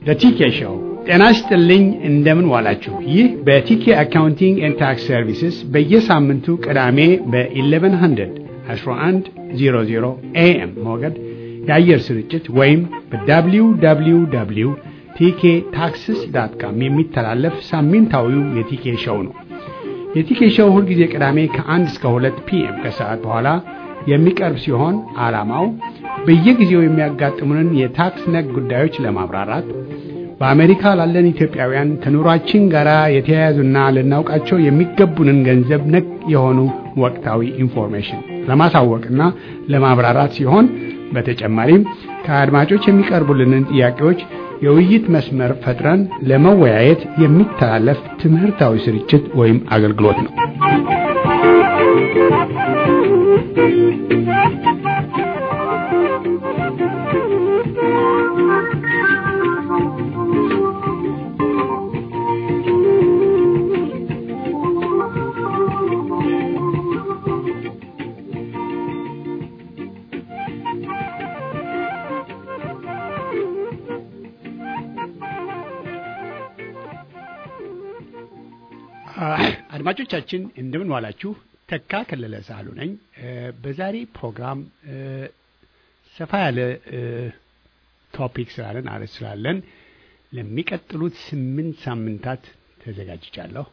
ለቲኬ ሾው ጤና ይስጥልኝ። እንደምን ዋላችሁ? ይህ በቲኬ አካውንቲንግ ኤንድ ታክስ ሰርቪስስ በየሳምንቱ ቅዳሜ በ1100 1100 ኤኤም ሞገድ የአየር ስርጭት ወይም በwww ቲኬ ታክስስ ዳት ካም የሚተላለፍ ሳምንታዊው የቲኬ ሾው ነው። የቲኬ ሾው ሁልጊዜ ቅዳሜ ከአንድ እስከ ሁለት ፒኤም ከሰዓት በኋላ የሚቀርብ ሲሆን ዓላማው በየጊዜው የሚያጋጥሙንን የታክስ ነክ ጉዳዮች ለማብራራት በአሜሪካ ላለን ኢትዮጵያውያን ከኑሯችን ጋር የተያያዙና ልናውቃቸው የሚገቡንን ገንዘብ ነክ የሆኑ ወቅታዊ ኢንፎርሜሽን ለማሳወቅና ለማብራራት ሲሆን በተጨማሪም ከአድማጮች የሚቀርቡልንን ጥያቄዎች የውይይት መስመር ፈጥረን ለመወያየት የሚተላለፍ ትምህርታዊ ስርጭት ወይም አገልግሎት ነው። አድማጮቻችን እንደምን ዋላችሁ። ተካ ከለለ ሳሉ ነኝ። በዛሬ ፕሮግራም ሰፋ ያለ ቶፒክ ስላለን አርዕስት ስላለን ለሚቀጥሉት ስምንት ሳምንታት ተዘጋጅቻለሁ።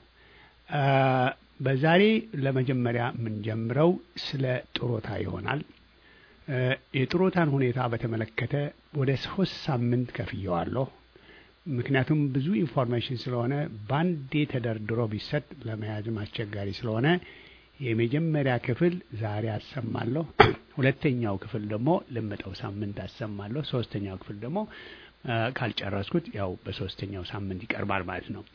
በዛሬ ለመጀመሪያ የምንጀምረው ስለ ጥሮታ ይሆናል። የጥሮታን ሁኔታ በተመለከተ ወደ ሶስት ሳምንት ከፍየዋለሁ። ምክንያቱም ብዙ ኢንፎርሜሽን ስለሆነ በአንዴ ተደርድሮ ቢሰጥ ለመያዝም አስቸጋሪ ስለሆነ የመጀመሪያ ክፍል ዛሬ አሰማለሁ። ሁለተኛው ክፍል ደግሞ ለመጠው ሳምንት አሰማለሁ። ሶስተኛው ክፍል ደግሞ ካልጨረስኩት ያው በሶስተኛው ሳምንት ይቀርባል ማለት ነው።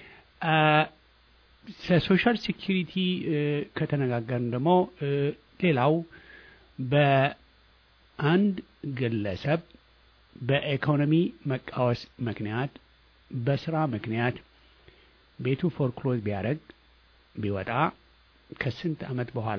ለሶሻል ሴኪሪቲ ከተነጋገርን ደግሞ ሌላው በአንድ ግለሰብ በኢኮኖሚ መቃወስ ምክንያት በስራ ምክንያት ቤቱ ፎርክሎዝ ቢያደርግ ቢወጣ ከስንት ዓመት በኋላ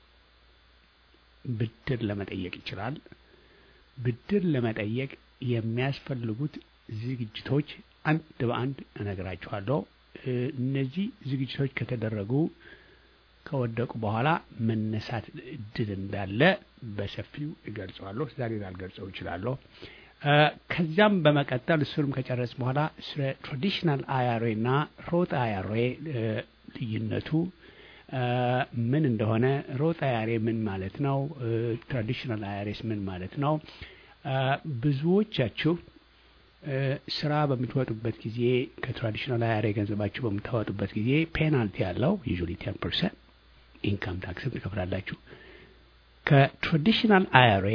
ብድር ለመጠየቅ ይችላል? ብድር ለመጠየቅ የሚያስፈልጉት ዝግጅቶች አንድ በአንድ እነግራችኋለሁ። እነዚህ ዝግጅቶች ከተደረጉ ከወደቁ በኋላ መነሳት እድል እንዳለ በሰፊው እገልጸዋለሁ። ዛሬ ላልገልጸው እችላለሁ። ከዚያም በመቀጠል እሱንም ከጨረስ በኋላ ስለ ትራዲሽናል አያሬ እና ሮጥ አያሬ ልዩነቱ ምን እንደሆነ፣ ሮጥ አያሬ ምን ማለት ነው፣ ትራዲሽናል አያሬስ ምን ማለት ነው። ብዙዎቻችሁ ስራ በምትወጡበት ጊዜ ከትራዲሽናል አያሬ ገንዘባችሁ በምታወጡበት ጊዜ ፔናልቲ ያለው ዩዥዋሊ ቴን ፐርሰንት ኢንካም ታክስም ትከፍላላችሁ። ከትራዲሽናል አያሬ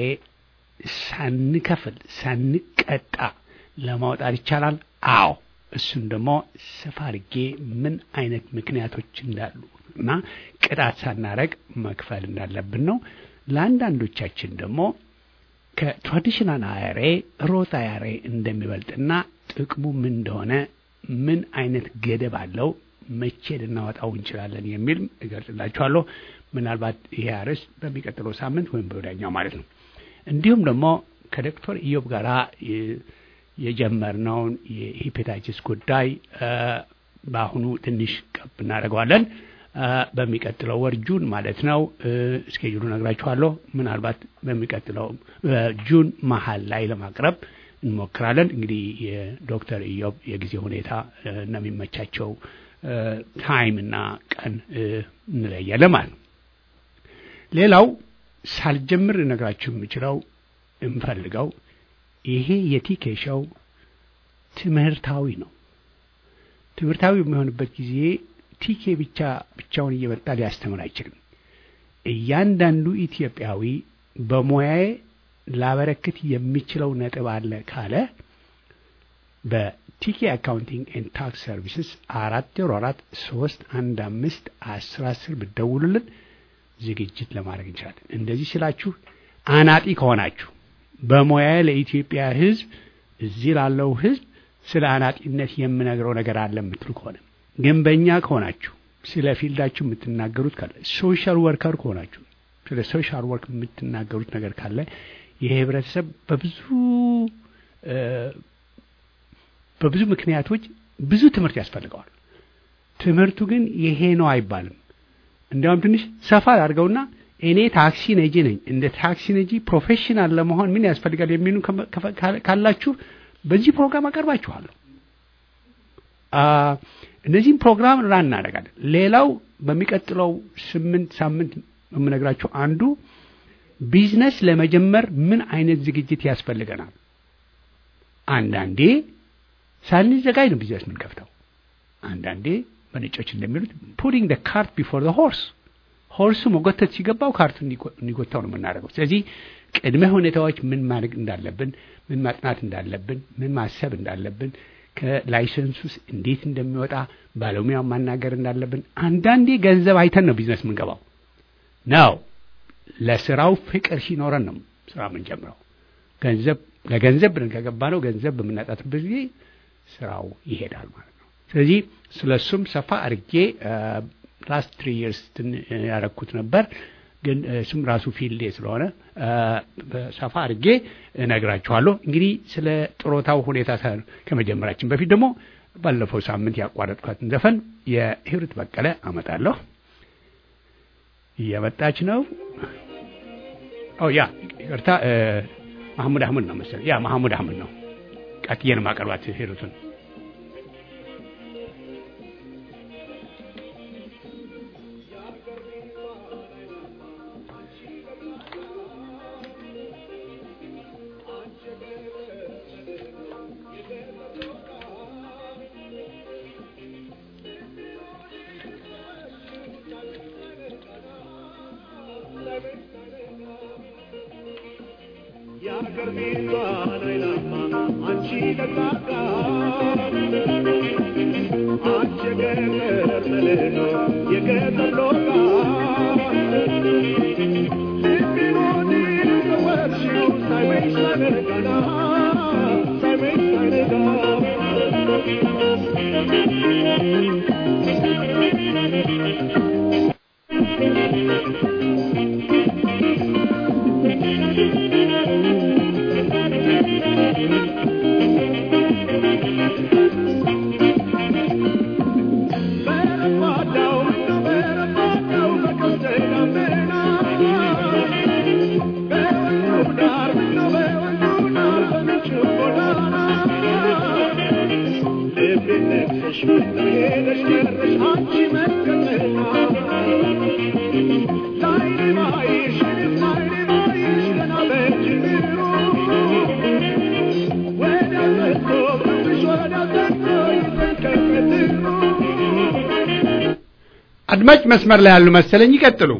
ሳንከፍል ሳንቀጣ ለማውጣት ይቻላል? አዎ። እሱን ደግሞ ሰፋ አድርጌ ምን አይነት ምክንያቶች እንዳሉ እና ቅጣት ሳናረግ መክፈል እንዳለብን ነው። ለአንዳንዶቻችን ደግሞ ከትራዲሽናል አያሬ ሮት አያሬ እንደሚበልጥና ጥቅሙ ምን እንደሆነ ምን አይነት ገደብ አለው መቼ ልናወጣው እንችላለን የሚል እገልጽላችኋለሁ። ምናልባት ይሄ አርዕስት በሚቀጥለው ሳምንት ወይም በወዲያኛው ማለት ነው። እንዲሁም ደግሞ ከዶክተር ኢዮብ ጋር የጀመርነውን የሂፔታይቲስ ጉዳይ በአሁኑ ትንሽ ቀብ እናደርገዋለን። በሚቀጥለው ወር ጁን ማለት ነው። እስኬጁሉ ነግራችኋለሁ። ምናልባት በሚቀጥለው ጁን መሀል ላይ ለማቅረብ እንሞክራለን። እንግዲህ የዶክተር ኢዮብ የጊዜ ሁኔታ እና የሚመቻቸው ታይም እና ቀን እንለያለን ማለት ነው። ሌላው ሳልጀምር ልነግራችሁ የምችለው የምፈልገው ይሄ የቲኬ ሾው ትምህርታዊ ነው። ትምህርታዊ በሚሆንበት ጊዜ ቲኬ ብቻ ብቻውን እየመጣ ሊያስተምር አይችልም። እያንዳንዱ ኢትዮጵያዊ በሙያዬ ላበረክት የሚችለው ነጥብ አለ ካለ በቲኬ አካውንቲንግ ኤንድ ታክስ ሰርቪስስ አራት ዜሮ አራት ሶስት አንድ አምስት አስር አስር ብትደውሉልን ዝግጅት ለማድረግ እንችላለን። እንደዚህ ስላችሁ አናጢ ከሆናችሁ በሙያዬ ለኢትዮጵያ ሕዝብ እዚህ ላለው ሕዝብ ስለ አናጢነት የምነግረው ነገር አለ የምትሉ ከሆነ ግን በእኛ ከሆናችሁ ስለ ፊልዳችሁ የምትናገሩት ካለ ሶሻል ወርከር ከሆናችሁ ስለ ሶሻል ወርክ የምትናገሩት ነገር ካለ ይሄ ህብረተሰብ በብዙ በብዙ ምክንያቶች ብዙ ትምህርት ያስፈልገዋል። ትምህርቱ ግን ይሄ ነው አይባልም። እንዲያውም ትንሽ ሰፋ አድርገውና እኔ ታክሲ ነጂ ነኝ፣ እንደ ታክሲ ነጂ ፕሮፌሽናል ለመሆን ምን ያስፈልጋል የሚሉ ካላችሁ በዚህ ፕሮግራም አቀርባችኋለሁ። እነዚህም ፕሮግራም ራን እናደርጋለን። ሌላው በሚቀጥለው ስምንት ሳምንት የምነግራችሁ አንዱ ቢዝነስ ለመጀመር ምን አይነት ዝግጅት ያስፈልገናል። አንዳንዴ ሳንዘጋጅ ነው ቢዝነስ የምንከፍተው። አንዳንዴ በነጮች እንደሚሉት ፑቲንግ ደ ካርት ቢፎር ደ ሆርስ ሆርሱ መጎተት ሲገባው ካርቱ እንዲጎታው ነው የምናደርገው። ስለዚህ ቅድመ ሁኔታዎች ምን ማድረግ እንዳለብን፣ ምን ማጥናት እንዳለብን፣ ምን ማሰብ እንዳለብን፣ ከላይሰንሱስ እንዴት እንደሚወጣ ባለሙያው ማናገር እንዳለብን፣ አንዳንዴ ገንዘብ አይተን ነው ቢዝነስ የምንገባው ነው። ለስራው ፍቅር ሲኖረን ነው ስራ የምንጀምረው። ገንዘብ ለገንዘብ ብለን ከገባ ነው ገንዘብ በምናጣትበት ጊዜ ስራው ይሄዳል ማለት ነው። ስለዚህ ስለ እሱም ሰፋ አድርጌ ላስት ትሪ ይርስ ያረኩት ነበር፣ ግን እሱም ራሱ ፊልዴ ስለሆነ ሰፋ አድርጌ እነግራችኋለሁ። እንግዲህ ስለ ጥሮታው ሁኔታ ከመጀመራችን በፊት ደግሞ ባለፈው ሳምንት ያቋረጥኳትን ዘፈን የሂሩት በቀለ አመጣለሁ። እየመጣች ነው። ኦ ያ ይቅርታ፣ ማህሙድ አህመድ ነው መሰለኝ። ያ ማህሙድ አህመድ ነው። ቀጥዬ ነው ማቀርባት ሂሩትን አድማጭ መስመር ላይ ያሉ መሰለኝ። ይቀጥሉ።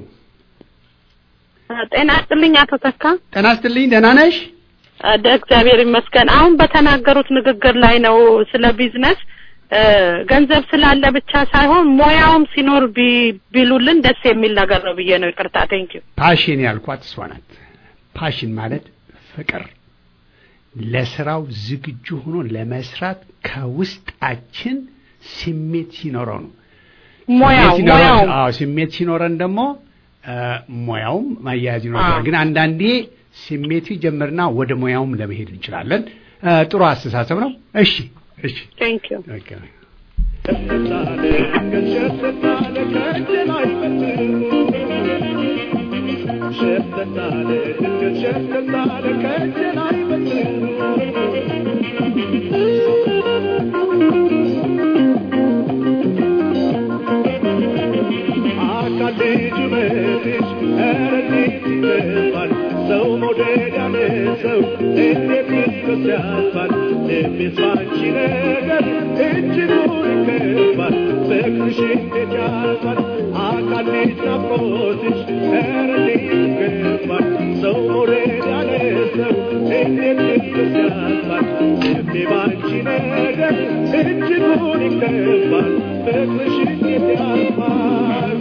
ጤና ይስጥልኝ አቶ ተካ። ጤና ይስጥልኝ። ደህና ነሽ? እግዚአብሔር ይመስገን። አሁን በተናገሩት ንግግር ላይ ነው ስለ ቢዝነስ ገንዘብ ስላለ ብቻ ሳይሆን ሙያውም ሲኖር ቢሉልን ደስ የሚል ነገር ነው ብዬ ነው። ይቅርታ። ቴንክ ዩ። ፓሽን ያልኳት እሷ ናት። ፓሽን ማለት ፍቅር፣ ለስራው ዝግጁ ሆኖ ለመስራት ከውስጣችን ስሜት ሲኖረው ነው። ሙያው ሙያው አዎ ስሜት ሲኖረን ደግሞ ሙያውም ማያያዝ ይኖራል። ግን አንዳንዴ ስሜቱ ይጀምርና ወደ ሙያውም ለመሄድ እንችላለን። ጥሩ አስተሳሰብ ነው። እሺ እሺ ቴንክ ዩ ኦኬ ሰው መውደድ ያነሰው እንዴት ልብስ ያልፋል ልቤስ ባንቺ ነገር እጅጉን ይከፋል ፍቅርሽ እንዴት ያልፋል አካል ልጅ ናፍቆትሽ ኧረ እንዴት ይከፋል ሰው መውደድ ያነሰው እንዴት ልብስ ያልፋል ልቤ ባንቺ ነገር እጅጉን ይከፋል ፍቅርሽ እንዴት ያልፋል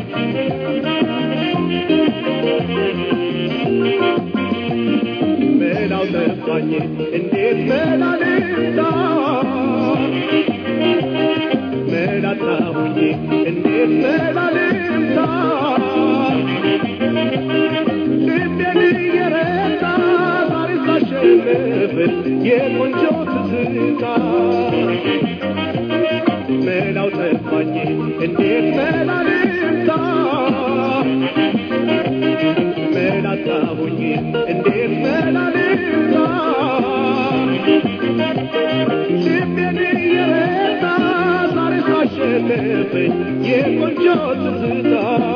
መላው ጠፋኝ እንዴት መላ ልምታ መላጣሁኝ እንዴት መላ ልምታ ልቤን እየረታ ዛሬ ሳሸንፍ የቆንጆ ትዝታ መላው ጠፋኝ እንዴት መላ ልምታ መላ አጣሁኝ እንዴት መላ ልምታ ልቤን እየረታ ዛሬ ሳሸነፈኝ የቆንጆ ትዝታ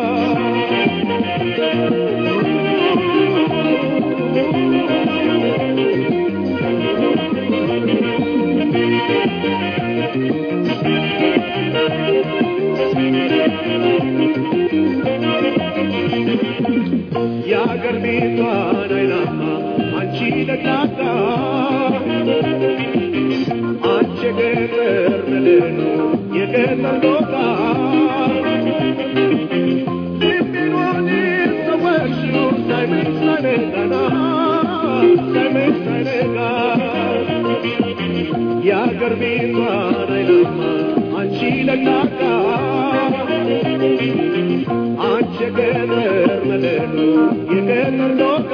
የአገር ቤቷን አይናማ አንቺ ደጋጋ አንቺ የገጠር ምልኑ የገጠር ዶጋ ልቤን ወዴት ሰወርሽው ሳይመሽ ሳይነጋና ሳይመሽ ሳይነጋ የአገር ቤቷን አይናማ አንቺ ደጋጋ አንቺ የገጠር ምልኑ የገጠር ዶጋ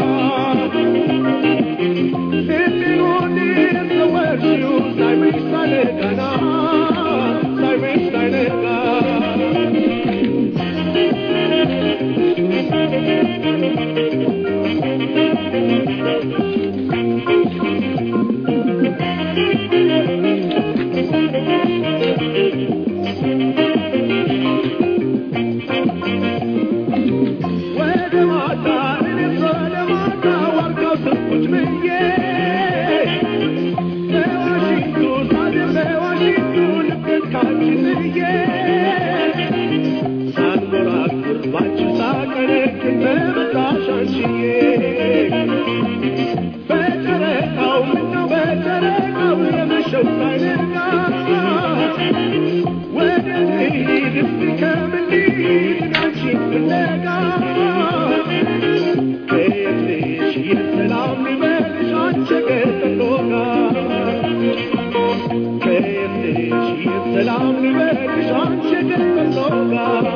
ልቤን ወዴት ሰወርሽው ሳይመሽ ሳይነጋና ሳይመሽ ሳይነጋ ወደ ማታ እኔስ ወደ ማታ ዋርካው ስር ቁጭ ብዬ በዋሽንቱ ሳድር በዋሽንቱ ልቤን ካንቺ ጥዬ ሳንጎራጉር ባንቺ ሳቀነቅን በመጣሽ አንቺዬ በጨረቃው ምነው በጨረቃው የመሸው ሳይነጋ ወደ ልሂድ እስቲ ከምን ልሂድ አንቺን ፍለጋ ከየት ነሽ የሰላም ልበልሽ አንቺ የገጠር ዶጋ ከየት ነሽ የሰላም ልበልሽ አንቺ የገጠር ዶጋ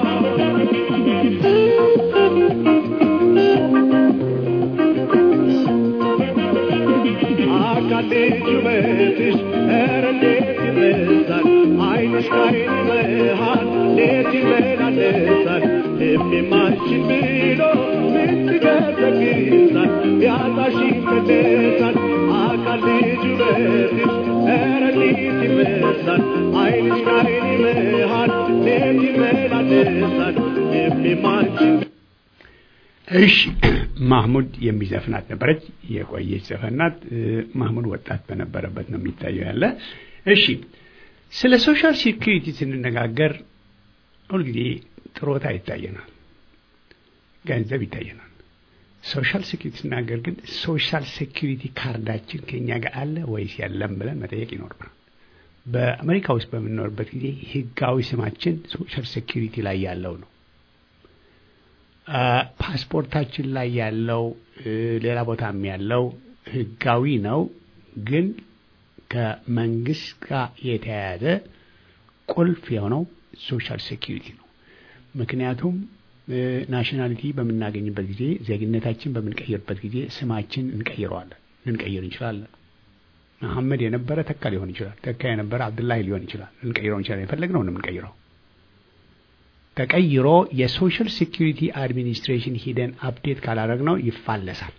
አካሌ ጁበትሽ ኧረ እንዴት ይበዛል ዓይንሽ ከዓይን መሃል እንዴት ይመላለሳል ልቤም አንቺን ብሎ ምን ትገዘግዛል ቢያጣሽ ይመለሳል አካሌ ጁበትሽ ኧረ እንዴት ይበዛል ዓይንሽ ከዓይን መሃል እንዴት ይመላለሳል ልቤም አንቺን እሺ ማህሙድ የሚዘፍናት ነበረች። የቆየች ዘፈን ናት። እ፣ ማህሙድ ወጣት በነበረበት ነው የሚታየው ያለ። እሺ ስለ ሶሻል ሴኩሪቲ ስንነጋገር ሁልጊዜ ጥሮታ ይታየናል፣ ገንዘብ ይታየናል። ሶሻል ሴኩሪቲ ስናገር ግን ሶሻል ሴኩሪቲ ካርዳችን ከኛ ጋር አለ ወይስ የለም ብለን መጠየቅ ይኖርብናል። በአሜሪካ ውስጥ በምንኖርበት ጊዜ ህጋዊ ስማችን ሶሻል ሴኩሪቲ ላይ ያለው ነው። አ፣ ፓስፖርታችን ላይ ያለው እ፣ ሌላ ቦታም ያለው ህጋዊ ነው፣ ግን ከመንግስት ጋር የተያያዘ ቁልፍ የሆነው ሶሻል ሴኪሪቲ ነው። ምክንያቱም ናሽናሊቲ በምናገኝበት ጊዜ ዜግነታችን በምንቀይርበት ጊዜ ስማችን እንቀይረዋለን፣ ልንቀይር እንችላለን። መሐመድ የነበረ ተካ ሊሆን ይችላል። ተካ የነበረ አብዱላሂ ሊሆን ይችላል። ልንቀይረው እንችላለን። የፈለግነው ነው የምንቀይረው። ተቀይሮ የሶሻል ሴኪሪቲ አድሚኒስትሬሽን ሂደን አፕዴት ካላደረግነው ይፋለሳል።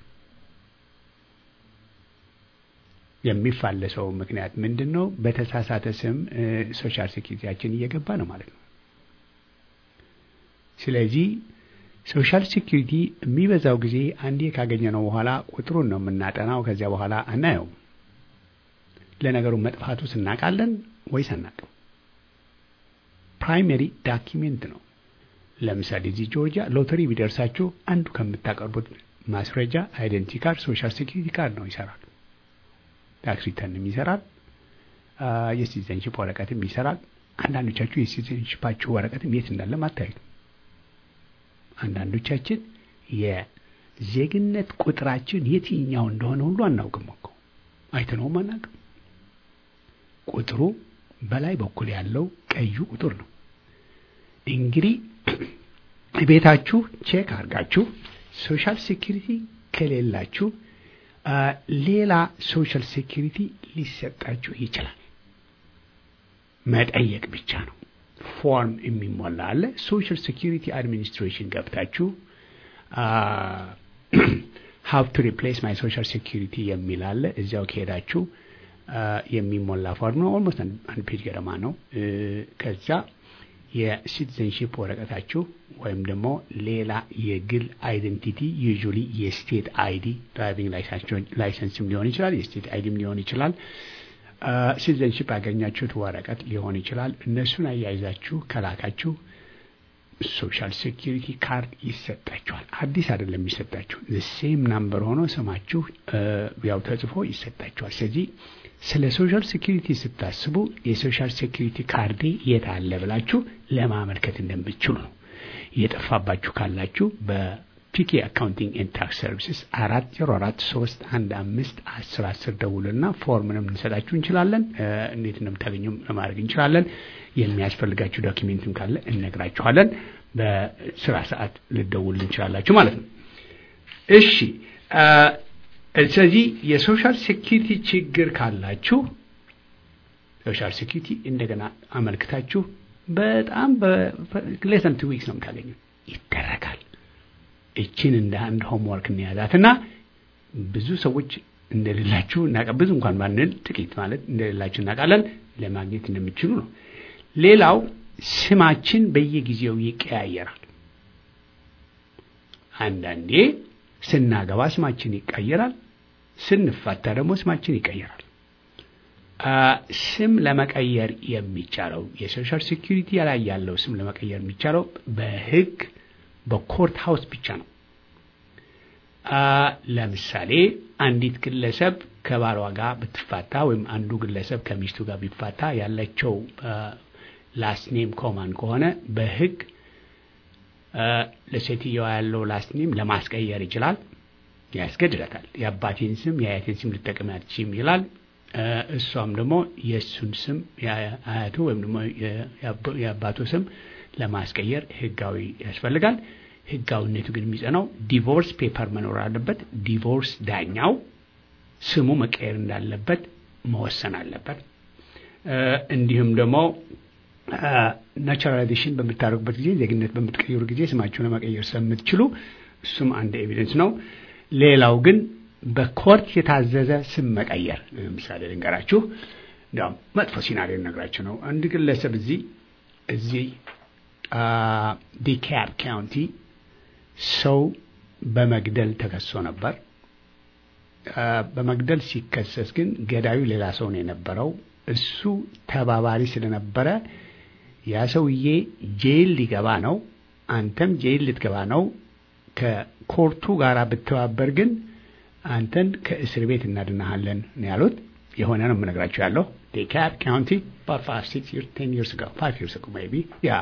የሚፋለሰው ምክንያት ምንድን ነው? በተሳሳተ ስም ሶሻል ሴኪሪቲያችን እየገባ ነው ማለት ነው። ስለዚህ ሶሻል ሴኪሪቲ የሚበዛው ጊዜ አንዴ ካገኘነው በኋላ ቁጥሩን ነው የምናጠናው። ከዚያ በኋላ አናየውም። ለነገሩ መጥፋቱ ስናቃለን ወይስ አናቅም? ፕራይመሪ ዳኪሜንት ነው። ለምሳሌ እዚህ ጆርጂያ ሎተሪ ቢደርሳችሁ አንዱ ከምታቀርቡት ማስረጃ አይደንቲ ካርድ ሶሻል ሴኪሪቲ ካርድ ነው። ይሰራል። ታክስ ሪተርንም ይሰራል። የሲቲዘንሽፕ ወረቀትም ይሰራል። አንዳንዶቻችሁ የሲቲዘንሽፓችሁ ወረቀትም የት እንዳለም አታዩትም። አንዳንዶቻችን የዜግነት ቁጥራችን የትኛው እንደሆነ ሁሉ አናውቅም እኮ አይተነውም አናውቅም። ቁጥሩ በላይ በኩል ያለው ቀዩ ቁጥር ነው። እንግዲህ ቤታችሁ ቼክ አድርጋችሁ ሶሻል ሴኪሪቲ ከሌላችሁ ሌላ ሶሻል ሴኪሪቲ ሊሰጣችሁ ይችላል። መጠየቅ ብቻ ነው። ፎርም የሚሞላ አለ። ሶሻል ሴኪሪቲ አድሚኒስትሬሽን ገብታችሁ ሀው ቱ ሪፕሌስ ማይ ሶሻል ሴኪሪቲ የሚል አለ። እዚያው ከሄዳችሁ የሚሞላ ፎርም ነው። ኦልሞስት አንድ ፔጅ ገደማ ነው። ከዛ የሲቲዘንሺፕ ወረቀታችሁ ወይም ደግሞ ሌላ የግል አይደንቲቲ ዩዥዋሊ የስቴት አይዲ ድራይቪንግ ላይሰንስም ሊሆን ይችላል፣ የስቴት አይዲም ሊሆን ይችላል። ሲቲዘንሺፕ ያገኛችሁት ወረቀት ሊሆን ይችላል። እነሱን አያይዛችሁ ከላካችሁ ሶሻል ሴኪሪቲ ካርድ ይሰጣችኋል። አዲስ አይደለም የሚሰጣችሁ ሴም ናምበር ሆኖ ስማችሁ ያው ተጽፎ ይሰጣችኋል። ስለዚህ ስለ ሶሻል ሴኪሪቲ ስታስቡ የሶሻል ሴኪሪቲ ካርዴ የት አለ ብላችሁ ለማመልከት እንደምትችሉ ነው። የጠፋባችሁ ካላችሁ በፒኬ አካውንቲንግ ኤንድ ታክስ ሰርቪስስ አራት ዜሮ አራት ሶስት አንድ አምስት አስር አስር ደውልና ፎርምንም እንሰጣችሁ እንችላለን። እንዴት እንደምታገኙም ለማድረግ እንችላለን። የሚያስፈልጋችሁ ዶኪሜንትም ካለ እነግራችኋለን። በስራ ሰዓት ልደውል እንችላላችሁ ማለት ነው። እሺ ስለዚህ የሶሻል ሴኪሪቲ ችግር ካላችሁ ሶሻል ሴኪሪቲ እንደገና አመልክታችሁ በጣም ሌሰን ቱ ዊክስ ነው የምታገኙ ይደረጋል። እችን እንደ አንድ ሆምወርክ እንያዛት እና ብዙ ሰዎች እንደሌላችሁ ብዙ እንኳን ባንል ጥቂት ማለት እንደሌላችሁ እናውቃለን። ለማግኘት እንደሚችሉ ነው። ሌላው ስማችን በየጊዜው ይቀያየራል። አንዳንዴ ስናገባ ስማችን ይቀየራል። ስንፋታ ደግሞ ስማችን ይቀየራል። ስም ለመቀየር የሚቻለው የሶሻል ሴኪሪቲ ላይ ያለው ስም ለመቀየር የሚቻለው በሕግ በኮርት ሃውስ ብቻ ነው። ለምሳሌ አንዲት ግለሰብ ከባሏ ጋር ብትፋታ ወይም አንዱ ግለሰብ ከሚስቱ ጋር ቢፋታ ያለቸው ላስት ኔም ኮማን ከሆነ በሕግ ለሴትየዋ ያለው ላስት ኔም ለማስቀየር ይችላል፣ ያስገድዳታል። የአባቴን ስም የአያቴን ስም ልጠቀም አትችይም ይላል። እሷም ደግሞ የእሱን ስም አያቱ ወይም ደግሞ የአባቱ ስም ለማስቀየር ህጋዊ ያስፈልጋል። ህጋዊነቱ ግን የሚጸናው ዲቮርስ ፔፐር መኖር አለበት። ዲቮርስ ዳኛው ስሙ መቀየር እንዳለበት መወሰን አለበት። እንዲሁም ደግሞ ናቹራላይዜሽን በምታደርጉበት ጊዜ ዜግነት በምትቀይሩ ጊዜ ስማችሁን ለመቀየር ስለምትችሉ እሱም አንድ ኤቪደንስ ነው። ሌላው ግን በኮርት የታዘዘ ስም መቀየር ለምሳሌ ልንገራችሁ። እንዲያውም መጥፎ ሲናሪዮ ነግራችሁ ነው። አንድ ግለሰብ እዚህ እዚህ ዲካፕ ካውንቲ ሰው በመግደል ተከሶ ነበር። በመግደል ሲከሰስ ግን ገዳዩ ሌላ ሰው ነው የነበረው። እሱ ተባባሪ ስለነበረ ያ ሰውዬ ጄል ሊገባ ነው፣ አንተም ጄል ልትገባ ነው። ከኮርቱ ጋር ብተባበር ግን አንተን ከእስር ቤት እናድናሃለን ነው ያሉት። የሆነ ነው የምነግራቸው ያለው ዴካፕ ካውንቲ ፋይቭ ሲክስ ቴን ይርስ ጋር ፋይቭ ይርስ ሜይ ቢ ያ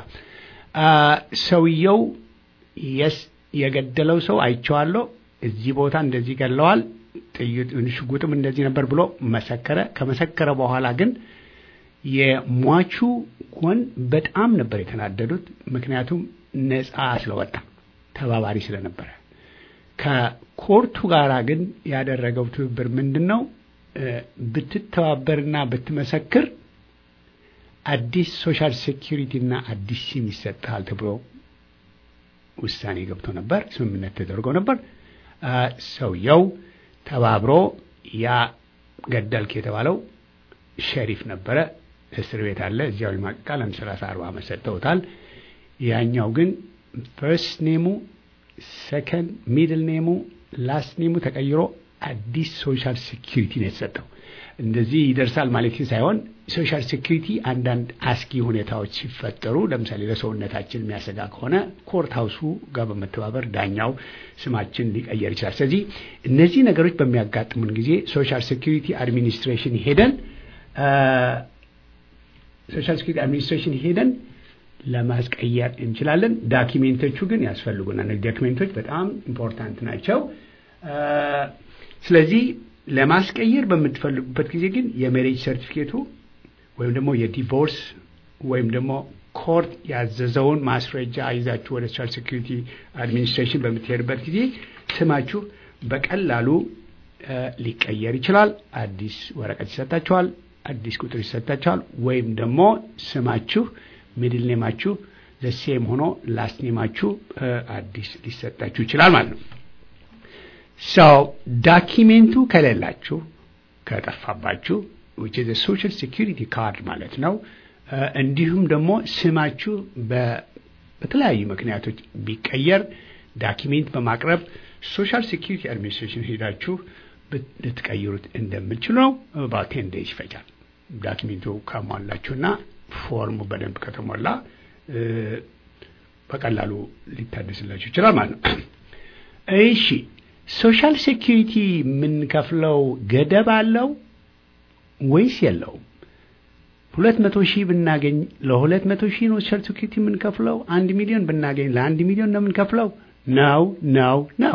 ሰውየው የስ የገደለው ሰው አይቼዋለሁ፣ እዚህ ቦታ እንደዚህ ገለዋል፣ ሽጉጥም እንደዚህ ነበር ብሎ መሰከረ። ከመሰከረ በኋላ ግን የሟቹ ጎን በጣም ነበር የተናደዱት። ምክንያቱም ነፃ ስለወጣ ተባባሪ ስለነበረ። ከኮርቱ ጋር ግን ያደረገው ትብብር ምንድን ነው? ብትተባበርና ብትመሰክር አዲስ ሶሻል ሴኪሪቲ እና አዲስ ሲም ይሰጥሃል ተብሎ ውሳኔ ገብቶ ነበር። ስምምነት ተደርጎ ነበር። ሰውየው ተባብሮ ያ ገደልክ የተባለው ሸሪፍ ነበረ። እስር ቤት አለ። እዚያው ይማቅቃል። አንድ ሰላሳ አርባ ዓመት ሰጥተውታል። ያኛው ግን ፈርስት ኔሙ፣ ሰከንድ ሚድል ኔሙ፣ ላስት ኔሙ ተቀይሮ አዲስ ሶሻል ሴኪሪቲ ነው የተሰጠው። እንደዚህ ይደርሳል ማለት ሳይሆን ሶሻል ሴኪሪቲ አንዳንድ አስጊ ሁኔታዎች ሲፈጠሩ ለምሳሌ ለሰውነታችን የሚያሰጋ ከሆነ ኮርት ሀውሱ ጋር በመተባበር ዳኛው ስማችን ሊቀየር ይችላል። ስለዚህ እነዚህ ነገሮች በሚያጋጥሙን ጊዜ ሶሻል ሴኪሪቲ አድሚኒስትሬሽን ሄደን ሶሻል ሴኪሪቲ አድሚኒስትሬሽን ሄደን ለማስቀየር እንችላለን። ዳኪሜንቶቹ ግን ያስፈልጉናል። ዳኪሜንቶች በጣም ኢምፖርታንት ናቸው። ስለዚህ ለማስቀየር በምትፈልጉበት ጊዜ ግን የሜሬጅ ሰርቲፊኬቱ ወይም ደግሞ የዲቮርስ ወይም ደግሞ ኮርት ያዘዘውን ማስረጃ ይዛችሁ ወደ ሶሻል ሴኩሪቲ አድሚኒስትሬሽን በምትሄድበት ጊዜ ስማችሁ በቀላሉ ሊቀየር ይችላል። አዲስ ወረቀት ይሰጣችኋል። አዲስ ቁጥር ይሰጣችኋል። ወይም ደግሞ ስማችሁ ሚድል ኔማችሁ ዘሴም ሆኖ ላስት ኔማችሁ አዲስ ሊሰጣችሁ ይችላል ማለት ነው። ሰው ዳኪሜንቱ ከሌላችሁ ከጠፋባችሁ ዊች ኢዝ ሶሻል ሴኪሪቲ ካርድ ማለት ነው። እንዲሁም ደግሞ ስማችሁ በተለያዩ ምክንያቶች ቢቀየር ዳኪሜንት በማቅረብ ሶሻል ሴኪሪቲ አድሚኒስትሬሽን ሄዳችሁ ልትቀይሩት እንደምችሉ ነው። about ቴን ዴይዝ ይፈጃል። ዳኪሜንቱ ካሟላችሁና ፎርሙ በደንብ ከተሞላ በቀላሉ ሊታደስላችሁ ይችላል ማለት ነው። እሺ ሶሻል ሴኪሪቲ የምንከፍለው ገደብ አለው ወይስ የለውም? ሁለት መቶ ሺህ ብናገኝ ለሁለት መቶ ሺህ ነው ሶሻል ሴኪሪቲ የምንከፍለው? አንድ ሚሊዮን ብናገኝ ለአንድ ሚሊዮን ነው የምንከፍለው? ነው ነው ነው።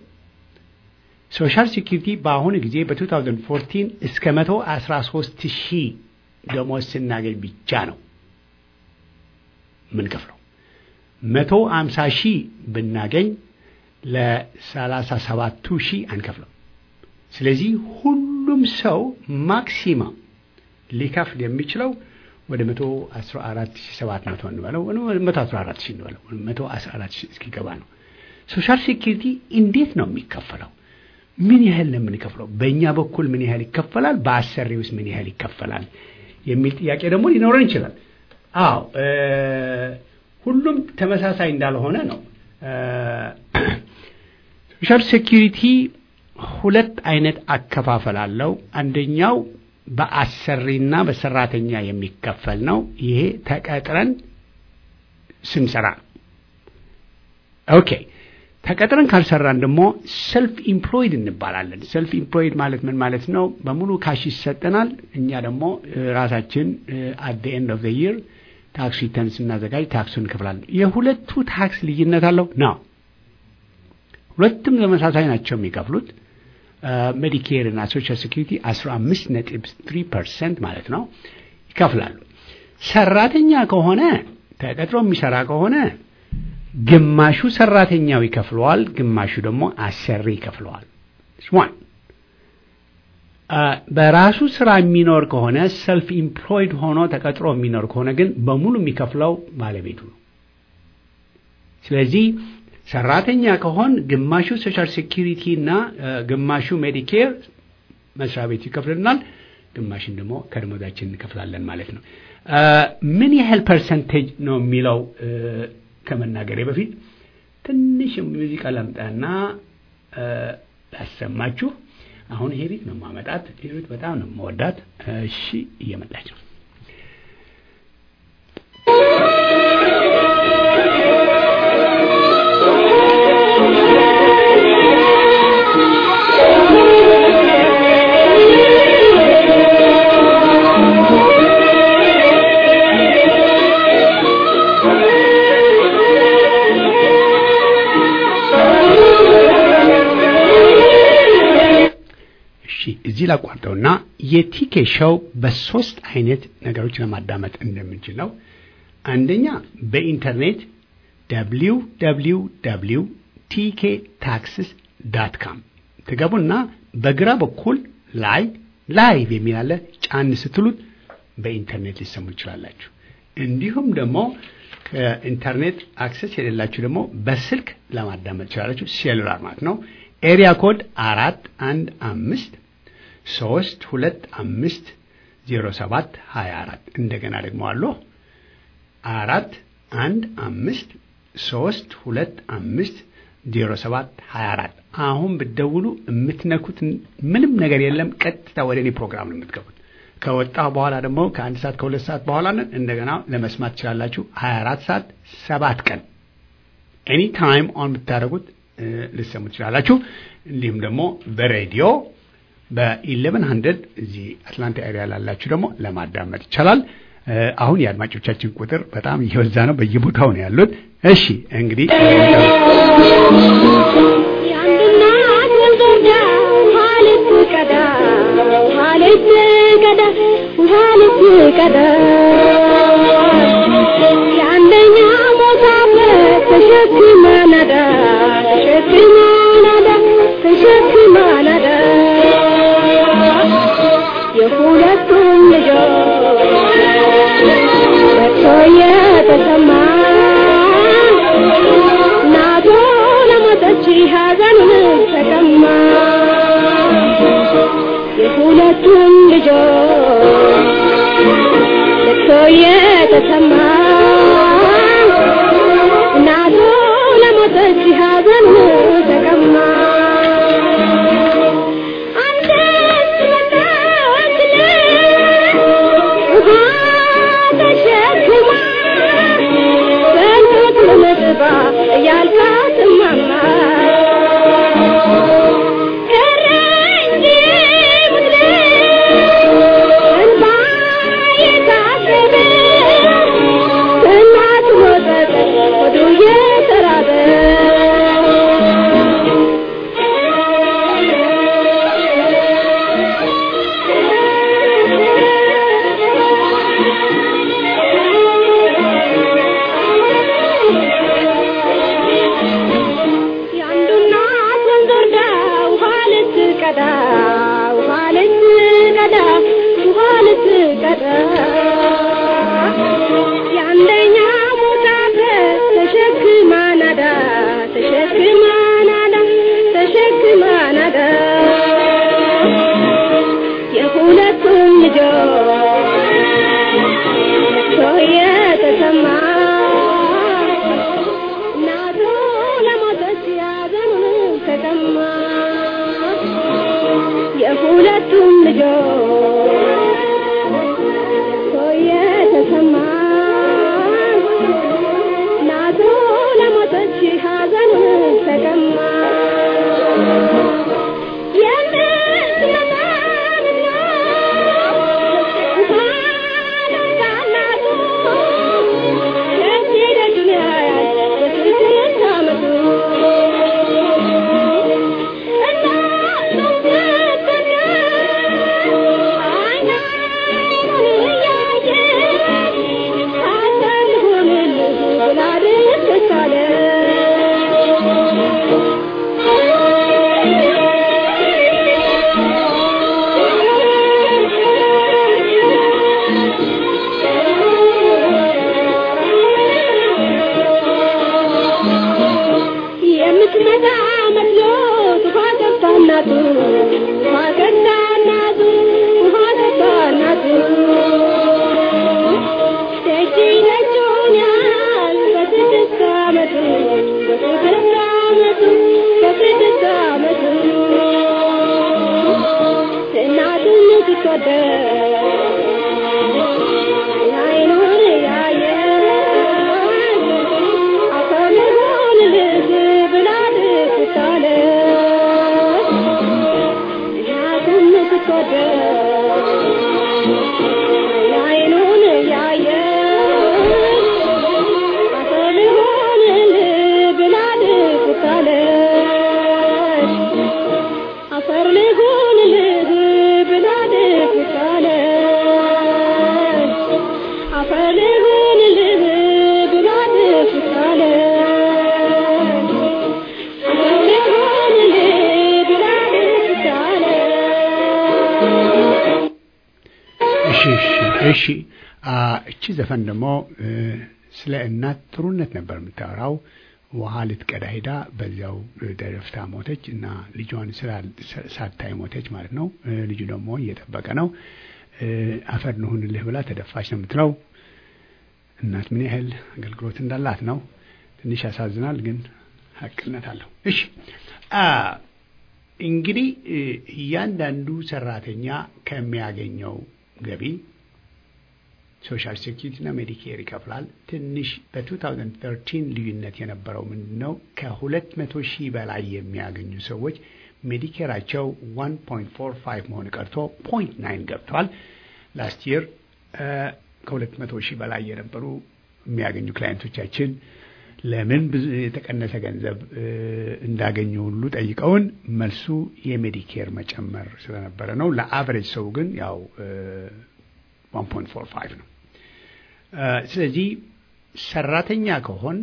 ሶሻል ሴኪሪቲ በአሁኑ ጊዜ በ2014 እስከ 113 ሺህ ደሞዝ ስናገኝ ብቻ ነው የምንከፍለው። 150 ሺህ ብናገኝ ለ37 ሺህ አንከፍለው። ስለዚህ ሁሉም ሰው ማክሲማም ሊከፍል የሚችለው ወደ 114700 እንበለው 114 ሺህ እንበለው 114 ሺህ እስኪገባ ነው። ሶሻል ሴኪሪቲ እንዴት ነው የሚከፈለው? ምን ያህል ነው የምንከፍለው? በእኛ በኩል ምን ያህል ይከፈላል? በአሰሪ ውስጥ ምን ያህል ይከፈላል? የሚል ጥያቄ ደግሞ ሊኖረን ይችላል። አዎ ሁሉም ተመሳሳይ እንዳልሆነ ነው። ሶሻል ሴኪሪቲ ሁለት አይነት አከፋፈል አለው። አንደኛው በአሰሪና በሰራተኛ የሚከፈል ነው። ይሄ ተቀጥረን ስንሰራ ኦኬ። ተቀጥረን ካልሰራን ደግሞ ሰልፍ ኢምፕሎይድ እንባላለን። ሰልፍ ኢምፕሎይድ ማለት ምን ማለት ነው? በሙሉ ካሽ ይሰጠናል። እኛ ደግሞ ራሳችን አት ዘ ኤንድ ኦፍ ዘ ይር ታክስ ሪተርን ስናዘጋጅ ታክሱን እንከፍላለን። የሁለቱ ታክስ ልዩነት አለው ነው። ሁለቱም ተመሳሳይ ናቸው የሚከፍሉት ሜዲኬር እና ሶሻል ሴኩሪቲ 15 ነጥብ 3 ፐርሰንት ማለት ነው ይከፍላሉ። ሰራተኛ ከሆነ ተቀጥሮ የሚሰራ ከሆነ ግማሹ ሰራተኛው ይከፍለዋል፣ ግማሹ ደግሞ አሰሪ ይከፍለዋል። ዋን በራሱ ስራ የሚኖር ከሆነ ሰልፍ ኢምፕሎይድ ሆኖ ተቀጥሮ የሚኖር ከሆነ ግን በሙሉ የሚከፍለው ባለቤቱ ነው። ስለዚህ ሰራተኛ ከሆን ግማሹ ሶሻል ሴኪሪቲ እና ግማሹ ሜዲኬር መስሪያ ቤቱ ይከፍልናል፣ ግማሽን ደግሞ ከደሞዛችን እንከፍላለን ማለት ነው። ምን ያህል ፐርሰንቴጅ ነው የሚለው ከመናገሬ በፊት ትንሽ ሙዚቃ ላምጣና ላሰማችሁ። አሁን ሄሪት ነው ማመጣት። ሄሪት በጣም ነው መወዳት። እሺ እየመጣች ነው። እዚህ ላቋርጠውና የቲኬ ሾው በሶስት አይነት ነገሮች ለማዳመጥ እንደምንችል ነው። አንደኛ በኢንተርኔት ደብሊው ደብሊው ደብሊው ቲኬ ታክስስ ዳት ካም ትገቡና በግራ በኩል ላይ ላይቭ የሚል አለ። ጫን ስትሉት በኢንተርኔት ሊሰሙ ይችላላችሁ። እንዲሁም ደግሞ ከኢንተርኔት አክሰስ የሌላችሁ ደግሞ በስልክ ለማዳመጥ ይችላላችሁ። ሴሉላር ማለት ነው። ኤሪያ ኮድ አራት አንድ አምስት ሶስት ሁለት አምስት ዜሮ ሰባት ሀያ አራት እንደገና ደግሞ አሉ አራት አንድ አምስት ሶስት ሁለት አምስት ዜሮ ሰባት ሀያ አራት አሁን ብትደውሉ የምትነኩት ምንም ነገር የለም። ቀጥታ ወደ እኔ ፕሮግራም ነው የምትገቡት። ከወጣሁ በኋላ ደግሞ ከአንድ ሰዓት ከሁለት ሰዓት በኋላ እንደገና ለመስማት ትችላላችሁ። ሀያ አራት ሰዓት ሰባት ቀን ኤኒ ታይም ኦን ብታደረጉት ልሰሙ ትችላላችሁ። እንዲሁም ደግሞ በሬዲዮ በኢሌቨን ሀንድረድ እዚህ አትላንታ ኤሪያ ላላችሁ ደግሞ ለማዳመጥ ይቻላል። አሁን የአድማጮቻችን ቁጥር በጣም እየበዛ ነው፣ በየቦታው ነው ያሉት። እሺ እንግዲህ የአንደኛ ሞታ ተሸክመ ነዳ ተሸክመ ነዳ ተሸክመ ነዳ የሁለቱም ልጆ የሁለቱም ልጆች ልቅሶ የተሰማ እናቱ ለሞተች ሐዘን ተቀማ አንዲት መጣችለት ውሃ ተሸክማ በእንጦጥ ለመጥባ እያልካት እማማ ቀረ እንጂ ምድር እንባ የታሰበ ከእናቱ ሞተት ሆዱ እየተራበ የአንዱ እናት ወንዝ ወርዳ ውሃ ልትቀዳ ውሃ ልትቀዳ ውሃ ልትቀዳ የአንደኛ ሞታተ ተሸክማ ናዳ ተሸክማ ናዳ ተሸክማ ናዳ የሁለቱም ልጆች ለቅሶ የተሰማ እናቱ ለሞተች ያዘኑን ተቀማ የሁለቱም ልጆች ለቅሶ የተሰማ እናቱ ለሞተች ሐዘኑን ተቀማ የምትመጣ መስሎት ውሃ ገባ እናቱ ውሃ ገባ እናቱ ውሃ ገባ እናቱ ደጅ ደጁን ያህል በስድስት ዓመቱ በስድስት ዓመቱ በስድስት ዓመቱ እናቱን ስትወደድ አይኑን ያየ አፈር ሆንልህ ብላ ልትታለ እናቱን ስትወደድ አይኑን ያየ አፈር ሆንልህ ብላ ልትታለ አፈር ልሁንልህ ብላ ልትታለ አፈር ልሁንልህ ብላ ልትታለ አፈር ልሁንልህ ብላ ልትታለ እሺ እሺ እሺ አ እቺ ዘፈን ደግሞ እ፣ ስለ እናት ጥሩነት ነበር የምታወራው። ውሃ ልትቀዳ ሄዳ በዚያው እ፣ ደረፍታ ሞተች እና ልጇን ስላል- ሳ- ሳታይ ሞተች ማለት ነው። እ፣ ልጁ ደግሞ እየጠበቀ ነው። እ፣ አፈር ንሁንልህ ብላ ተደፋች ነው የምትለው። እናት ምን ያህል አገልግሎት እንዳላት ነው። ትንሽ ያሳዝናል፣ ግን ሀቅነት አለው። እሺ አ እንግዲህ እ፣ እያንዳንዱ ሰራተኛ ከሚያገኘው ገቢ ሶሻል ሴኪሪቲ እና ሜዲኬር ይከፍላል። ትንሽ በ2013 ልዩነት የነበረው ምንድን ነው? ከ200 ሺህ በላይ የሚያገኙ ሰዎች ሜዲኬራቸው 1.45 መሆን ቀርቶ 0.9 ገብተዋል። ላስት ይር ከ200 ሺህ በላይ የነበሩ የሚያገኙ ክላይንቶቻችን ለምን ብዙ የተቀነሰ ገንዘብ እ፣ እንዳገኙ ሁሉ ጠይቀውን መልሱ የሜዲኬር መጨመር ስለነበረ ነው። ለአቨሬጅ ሰው ግን ያው እ፣ 1.45 ነው። እ፣ ስለዚህ ሰራተኛ ከሆን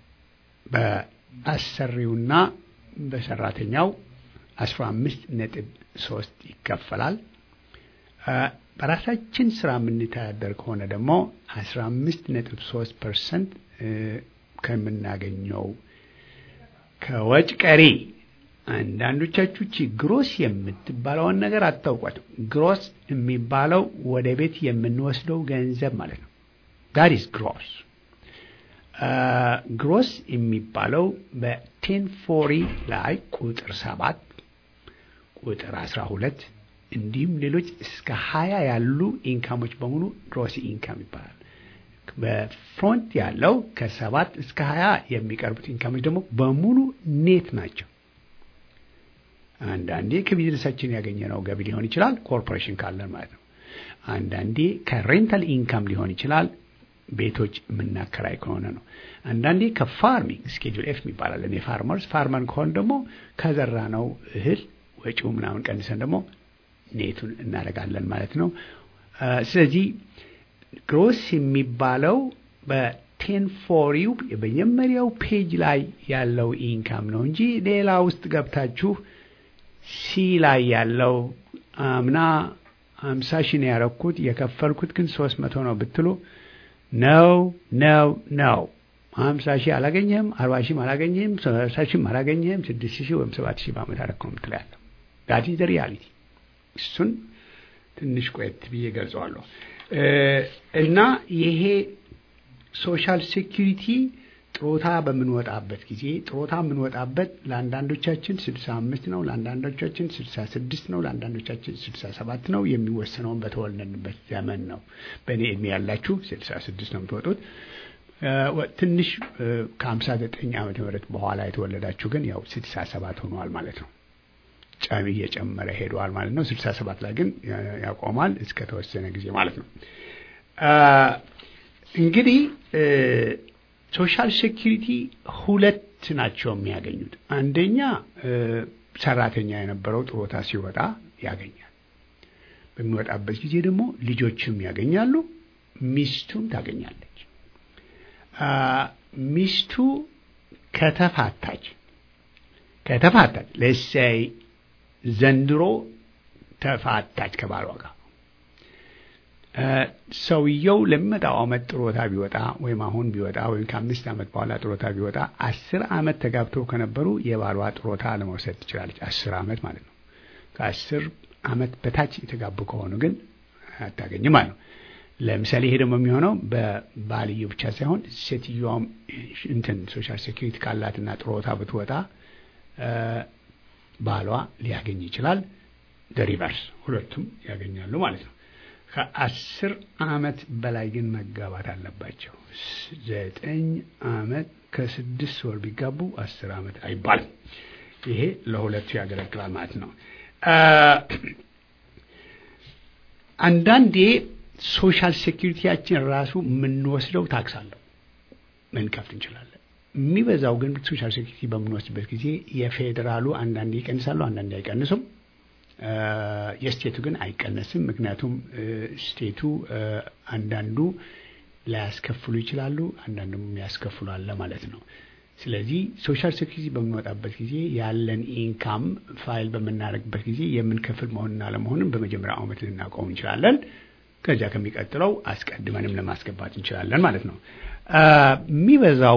በአሰሪውና በሰራተኛው 15 ነጥብ 3 ይከፈላል። እ፣ በራሳችን ስራ የምንተዳደር ከሆነ ደግሞ 15 ነጥብ 3 ፐርሰንት ከምናገኘው ከወጭ ቀሪ አንዳንዶቻችሁ ቺ ግሮስ የምትባለውን ነገር አታውቋትም። ግሮስ የሚባለው ወደ ቤት የምንወስደው ገንዘብ ማለት ነው። ዳት ኢዝ ግሮስ። ግሮስ የሚባለው በቴን ፎሪ ላይ ቁጥር ሰባት ቁጥር አስራ ሁለት እንዲሁም ሌሎች እስከ ሀያ ያሉ ኢንካሞች በሙሉ ግሮስ ኢንካም ይባላል። በፍሮንት ያለው ከሰባት እስከ ሀያ የሚቀርቡት ኢንካሞች ደግሞ በሙሉ ኔት ናቸው። አንዳንዴ ከቢዝነሳችን ያገኘነው ገቢ ሊሆን ይችላል፣ ኮርፖሬሽን ካለን ማለት ነው። አንዳንዴ ከሬንታል ኢንካም ሊሆን ይችላል፣ ቤቶች የምናከራይ ከሆነ ነው። አንዳንዴ ከፋርሚንግ ስኬጁል ኤፍ ይባላል። የፋርመርስ ፋርመር ከሆን ደግሞ ከዘራ ነው እህል ወጪው ምናምን ቀንሰን ደግሞ ኔቱን እናደርጋለን ማለት ነው። ስለዚህ ግሮስ የሚባለው በቴን ፎሪው የመጀመሪያው ፔጅ ላይ ያለው ኢንካም ነው እንጂ ሌላ ውስጥ ገብታችሁ ሲ ላይ ያለው አምና ሀምሳ ሺህ ነው ያረኩት የከፈልኩት ግን ሶስት መቶ ነው ብትሉ ነው ነው ነው ሀምሳ ሺህ አላገኘህም፣ አርባ ሺህም አላገኘህም፣ ሰላሳ ሺህም አላገኘህም፣ ስድስት ሺህ ወይም ሰባት ሺህ በዓመት አረክ ነው የምትለው ያለው ዳት ኢዝ ሪያሊቲ። እሱን ትንሽ ቆየት ብዬ ገልጸዋለሁ። እና ይሄ ሶሻል ሴኪሪቲ ጥሮታ በምንወጣበት ጊዜ ጥሮታ የምንወጣበት ለአንዳንዶቻችን ስልሳ አምስት ነው፣ ለአንዳንዶቻችን ስልሳ ስድስት ነው፣ ለአንዳንዶቻችን ስልሳ ሰባት ነው። የሚወሰነውን በተወለድንበት ዘመን ነው። በእኔ እድሜ ያላችሁ ስልሳ ስድስት ነው የምትወጡት። ትንሽ ከሀምሳ ዘጠኝ ዓመተ ምህረት በኋላ የተወለዳችሁ ግን ያው ስልሳ ሰባት ሆነዋል ማለት ነው። ጫሚ እየጨመረ ሄደዋል ማለት ነው። ስልሳ ሰባት ላይ ግን ያቆማል እስከ ተወሰነ ጊዜ ማለት ነው። እንግዲህ ሶሻል ሴኪሪቲ ሁለት ናቸው የሚያገኙት። አንደኛ ሰራተኛ የነበረው ጥሮታ ሲወጣ ያገኛል። በሚወጣበት ጊዜ ደግሞ ልጆችም ያገኛሉ፣ ሚስቱም ታገኛለች። ሚስቱ ከተፋታች ከተፋታች ለሳይ ዘንድሮ ተፋታች ከባሏ ጋር ሰውየው ለሚመጣው ዓመት ጥሮታ ቢወጣ ወይም አሁን ቢወጣ ወይም ከአምስት ዓመት በኋላ ጥሮታ ቢወጣ አስር ዓመት ተጋብተው ከነበሩ የባሏ ጥሮታ ለመውሰድ ትችላለች። አስር ዓመት ማለት ነው። ከአስር ዓመት በታች የተጋቡ ከሆኑ ግን አታገኝም ማለት ነው። ለምሳሌ ይሄ ደግሞ የሚሆነው በባልየው ብቻ ሳይሆን ሴትዮዋም እንትን ሶሻል ሴኪሪቲ ካላትና ጥሮታ ብትወጣ ባሏ ሊያገኝ ይችላል። ደሪቨርስ ሁለቱም ያገኛሉ ማለት ነው። ከአስር ዓመት በላይ ግን መጋባት አለባቸው። ዘጠኝ ዓመት ከስድስት ወር ቢጋቡ አስር ዓመት አይባልም። ይሄ ለሁለቱ ያገለግላል ማለት ነው። አንዳንዴ ሶሻል ሴኪሪቲያችን ራሱ የምንወስደው ታክስ አለው መንከፍል እንችላለን። የሚበዛው ግን ሶሻል ሴኪሪቲ በምንወስድበት ጊዜ የፌዴራሉ አንዳንዴ ይቀንሳሉ፣ አንዳንዴ አይቀንሱም። የስቴቱ ግን አይቀነስም። ምክንያቱም ስቴቱ አንዳንዱ ላያስከፍሉ ይችላሉ፣ አንዳንዱም ያስከፍሉ አለ ማለት ነው። ስለዚህ ሶሻል ሴኩሪቲ በምንወጣበት ጊዜ ያለን ኢንካም ፋይል በምናደርግበት ጊዜ የምንከፍል መሆንና አለመሆንም በመጀመሪያ ዓመት ልናውቀው እንችላለን። ከዚያ ከሚቀጥለው አስቀድመንም ለማስገባት እንችላለን ማለት ነው። የሚበዛው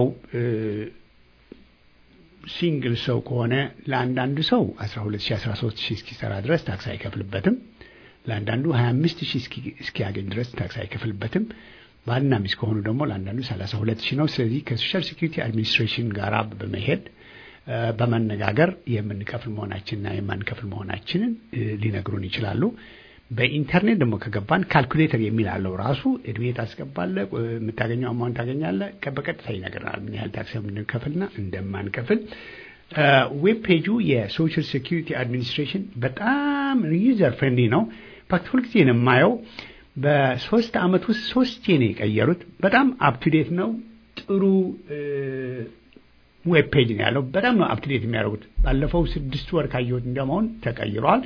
ሲንግል ሰው ከሆነ ለአንዳንዱ ሰው 12 ሺህ 13 ሺህ እስኪሰራ ድረስ ታክስ አይከፍልበትም። ለአንዳንዱ 25 ሺህ እስኪያገኝ ድረስ ታክስ አይከፍልበትም። ባልና ሚስት ከሆኑ ደግሞ ለአንዳንዱ 32 ሺህ ነው። ስለዚህ ከሶሻል ሴኩሪቲ አድሚኒስትሬሽን ጋር በመሄድ በመነጋገር የምንከፍል መሆናችንና የማንከፍል መሆናችንን ሊነግሩን ይችላሉ። በኢንተርኔት ደግሞ ከገባን ካልኩሌተር የሚል አለው ራሱ እድሜ ታስገባለህ፣ የምታገኘው አማውንት ታገኛለህ። በቀጥታ ይነግረናል ምን ያህል ታክስ እንደምንከፍልና እንደማንከፍል። ዌብ ፔጁ የሶሻል ሴኩሪቲ አድሚኒስትሬሽን በጣም ዩዘር ፍሬንድሊ ነው። ፋክት ሁልጊዜ ነው የማየው። በሶስት አመት ውስጥ ሶስቴ ነው የቀየሩት። በጣም አፕቱዴት ነው። ጥሩ ዌብ ፔጅ ነው ያለው። በጣም ነው አፕቱዴት የሚያደርጉት። ባለፈው ስድስት ወር ካየሁት እንደመሆን ተቀይሯል።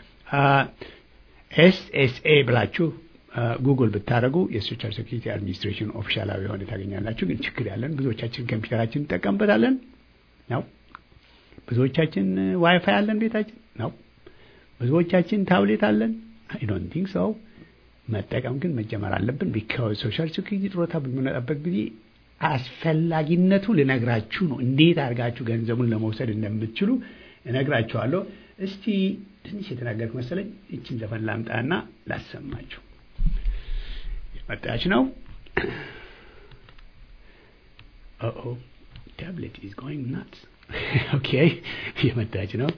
ኤስኤስኤ ብላችሁ ጉግል ብታደረጉ የሶሻል ሴኩሪቲ አድሚኒስትሬሽን ኦፊሻላዊ የሆነ ታገኛላችሁ። ግን ችግር ያለን ብዙዎቻችን ኮምፒውተራችን እንጠቀምበታለን ነው። ብዙዎቻችን ዋይፋይ አለን ቤታችን ነው። ብዙዎቻችን ታብሌት አለን። አይ ዶንት ቲንክ ሰው መጠቀም ግን መጀመር አለብን። ቢካዝ ሶሻል ሴኩሪቲ ጥሮታ በምንመጣበት ጊዜ አስፈላጊነቱ ልነግራችሁ ነው። እንዴት አድርጋችሁ ገንዘቡን ለመውሰድ እንደምትችሉ እነግራችኋለሁ። እስቲ ትንሽ የተናገርኩ መሰለኝ። ይችን ዘፈን ላምጣና ላሰማችሁ። የመጣች ነው። ኦ ታብሌት ኢዝ ጎይንግ ናትስ። ኦኬ የመጣች ነው።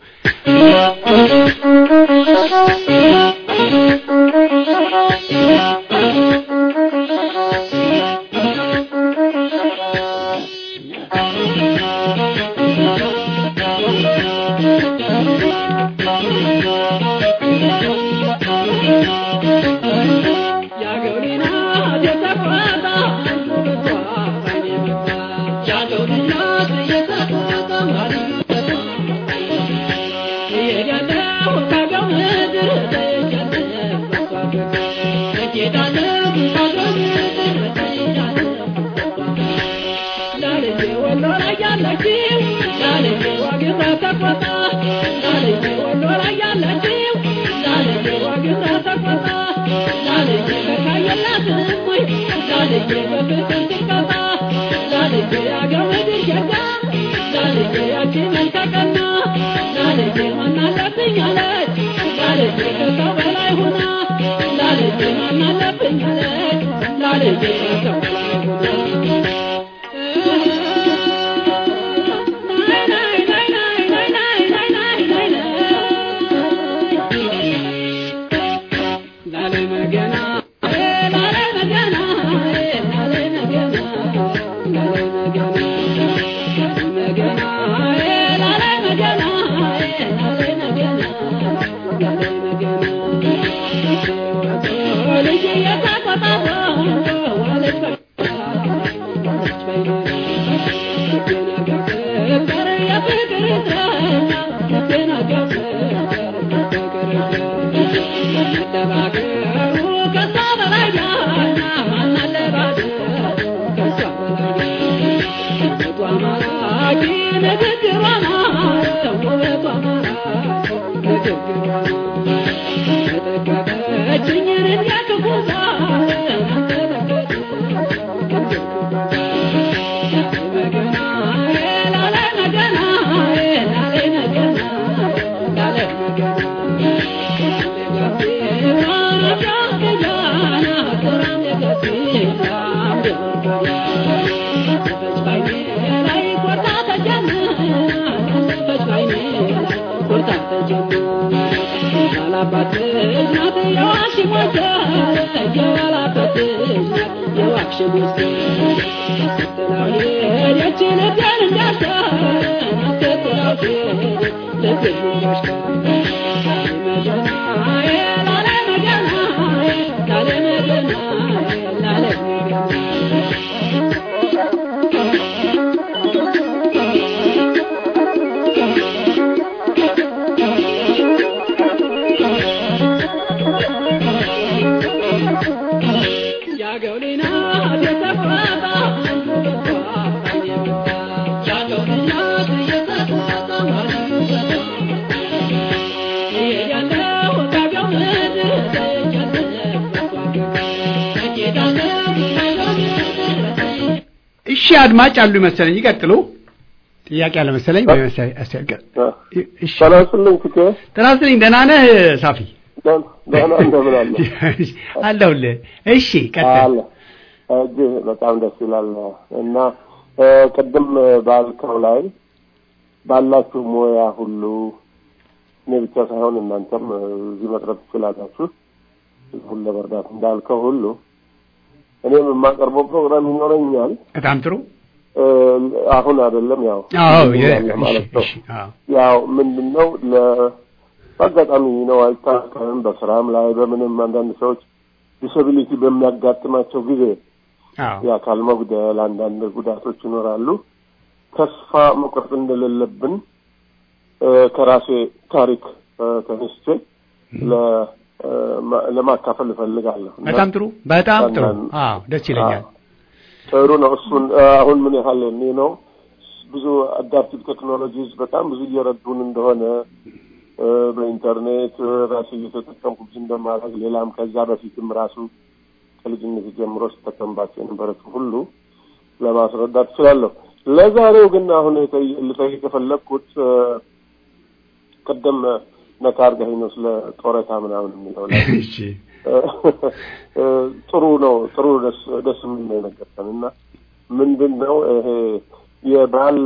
እሺ አድማጭ አሉ መሰለኝ። ይቀጥሉ። ጥያቄ አለ መሰለኝ ወይ መሰለኝ። አስተያየት እሺ፣ ጤና ይስጥልኝ ትኬ። ጤና ይስጥልኝ። ደህና ነህ ሳፊ? ደህና እንደምን አለ አለሁልህ። እሺ ቀጥል። አለ እጅግ በጣም ደስ ይላል እና ቅድም ባልከው ላይ ባላችሁ ሙያ ሁሉ እኔ ብቻ ሳይሆን እናንተም እዚህ መቅረብ ትችላላችሁ ሁሉ ለመርዳት እንዳልከው ሁሉ እኔም የማቀርበው ፕሮግራም ይኖረኛል። በጣም ጥሩ። አሁን አይደለም ያው አዎ ማለት ነው። ያው ምንድን ነው በአጋጣሚ ነው አይታከምም። በስራም ላይ በምንም አንዳንድ ሰዎች ዲስብሊቲ በሚያጋጥማቸው ጊዜ የአካል መጉደል፣ አንዳንድ ጉዳቶች ይኖራሉ። ተስፋ መቁረጥ እንደሌለብን ከራሴ ታሪክ ተነስቼ ለማካፈል እፈልጋለሁ። በጣም ጥሩ፣ በጣም ጥሩ። አዎ ደስ ይለኛል። ጥሩ ነው። እሱን አሁን ምን ያህል እኔ ነው ብዙ አዳፕቲቭ ቴክኖሎጂስ በጣም ብዙ እየረዱን እንደሆነ በኢንተርኔት ራሱ እየተጠቀምኩ ብዙ እንደማድረግ ሌላም ከዛ በፊትም ራሱ ከልጅነት ጀምሮ ስጠቀምባቸው የነበረችው ሁሉ ለማስረዳት እችላለሁ። ለዛሬው ግን አሁን ልጠይቅ የፈለግኩት ቅድም ነካ አድርገኸኝ ነው ስለ ጦረታ ምናምን የሚለው ላይ እሺ ጥሩ ነው። ጥሩ ደስ ደስ የሚል ነው የነገርከን እና ምንድን ነው ይሄ የባል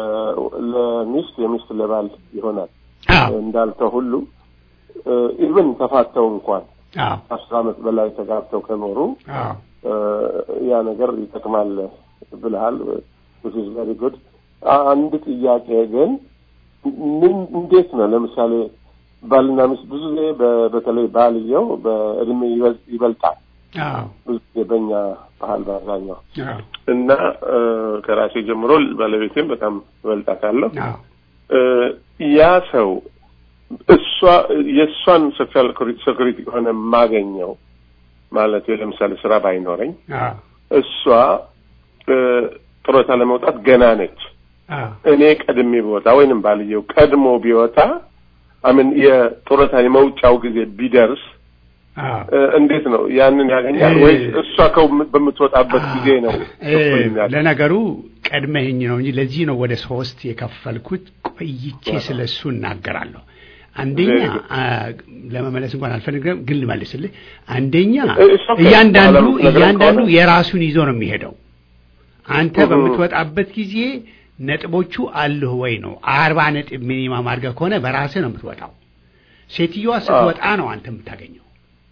ለሚስት የሚስት ለባል ይሆናል አዎ እንዳልከው ሁሉ ኢቭን ተፋተው እንኳን አዎ አስር ዓመት በላይ ተጋብተው ከኖሩ አዎ ያ ነገር ይጠቅማል ብልሃል which is very good አንድ ጥያቄ ግን ምን እንዴት ነው ለምሳሌ ባልና ሚስት ብዙ ጊዜ በ- በተለይ ባልየው በእድሜ ይበልጥ- ይበልጣል አዎ ብዙ ጊዜ በእኛ ባህል በአብዛኛው አዎ እና እ፣ ከራሴ ጀምሮ ባለቤቴም በጣም እበልጣታለሁ አዎ እ፣ ያ ሰው እሷ የእሷን ሶሻል ሴኩሪቲ ከሆነ የማገኘው ማለት ለምሳሌ ስራ ባይኖረኝ አዎ እሷ እ፣ ጡረታ ለመውጣት ገና ነች። አዎ እኔ ቀድሜ ቢወጣ ወይንም ባልየው ቀድሞ ቢወጣ አምን የጡረታ የመውጫው ጊዜ ቢደርስ አዎ እ፣ እንዴት ነው ያንን ያገኛል እ- ወይስ እሷ ከው በምትወጣበት ጊዜ ነው እ፣ እኩል የሚያገኝ? ለነገሩ ቀድመህኝ ነው እንጂ ለዚህ ነው ወደ ሶስት የከፈልኩት። ቆይቼ ስለ እሱ እናገራለሁ። አንደኛ Very good. አ፣ ለመመለስ እንኳን አልፈልግም፣ ግን ልመልስልህ። አንደኛ እ፣ it's okay. እያንዳንዱ በኋላ የምትነግረን እያንዳንዱ ከሆነ- የራሱን ይዞ ነው የሚሄደው። አንተ እህ። በምትወጣበት ጊዜ ነጥቦቹ አሉህ ወይ ነው። አርባ ነጥብ ሚኒማም አድርገህ ከሆነ በራስህ ነው የምትወጣው። ሴትዮዋ ስትወጣ ነው አንተ የምታገኘው።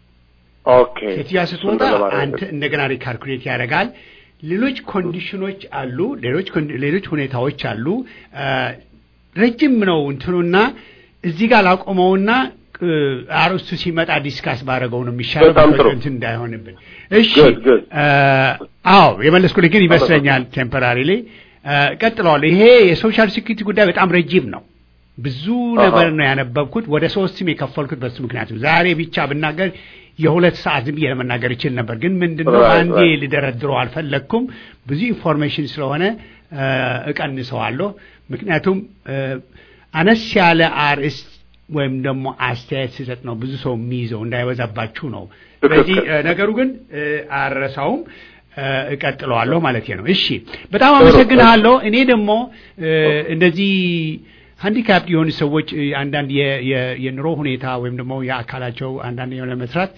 ኦኬ ሴትዮዋ ስትወጣ እሱን ለማድረግ አንተ እንደገና ሪካልኩሌት ያደርጋል። ሌሎች ኮንዲሽኖች አሉ፣ ሌሎች ኮን- ሌሎች ሁኔታዎች አሉ። አ፣ ረጅም ነው እንትኑና እዚህ ጋር ላቆመውና እ፣ አርዕስቱ ሲመጣ ዲስካስ ባደረገው ነው የሚሻለው። በጣም ጥሩ። እንትን እንዳይሆንብን። እሺ Good, good. አ፣ አዎ የመለስኩልህ ግን ይመስለኛል ቴምፖራሪ ላይ ቀጥለዋል። ይሄ የሶሻል ሴኩሪቲ ጉዳይ በጣም ረጅም ነው። ብዙ ነገር ነው ያነበብኩት። ወደ ሶስትም የከፈልኩት በሱ ምክንያት ነው። ዛሬ ብቻ ብናገር የሁለት ሰዓት ዝም ብዬ ለመናገር ይችል ነበር፣ ግን ምንድነው Right, አንዴ right. ልደረድረው አልፈለግኩም። ብዙ ኢንፎርሜሽን ስለሆነ እ፣ እቀንሰዋለሁ። ምክንያቱም እ፣ አነስ ያለ አርዕስት ወይም ደግሞ አስተያየት ስሰጥ ነው ብዙ ሰው የሚይዘው እንዳይበዛባችሁ ነው። ስለዚህ እ፣ ነገሩ ግን እ፣ አልረሳውም እ፣ እቀጥለዋለሁ ማለት ነው። እሺ፣ በጣም አመሰግንሃለሁ። እኔ ደግሞ እ፣ እንደዚህ ሃንዲካፕ የሆኑ ሰዎች እ፣ አንዳንድ የ- የ- የኑሮ ሁኔታ ወይም ደግሞ የአካላቸው አንዳንድ የሆነ መስራት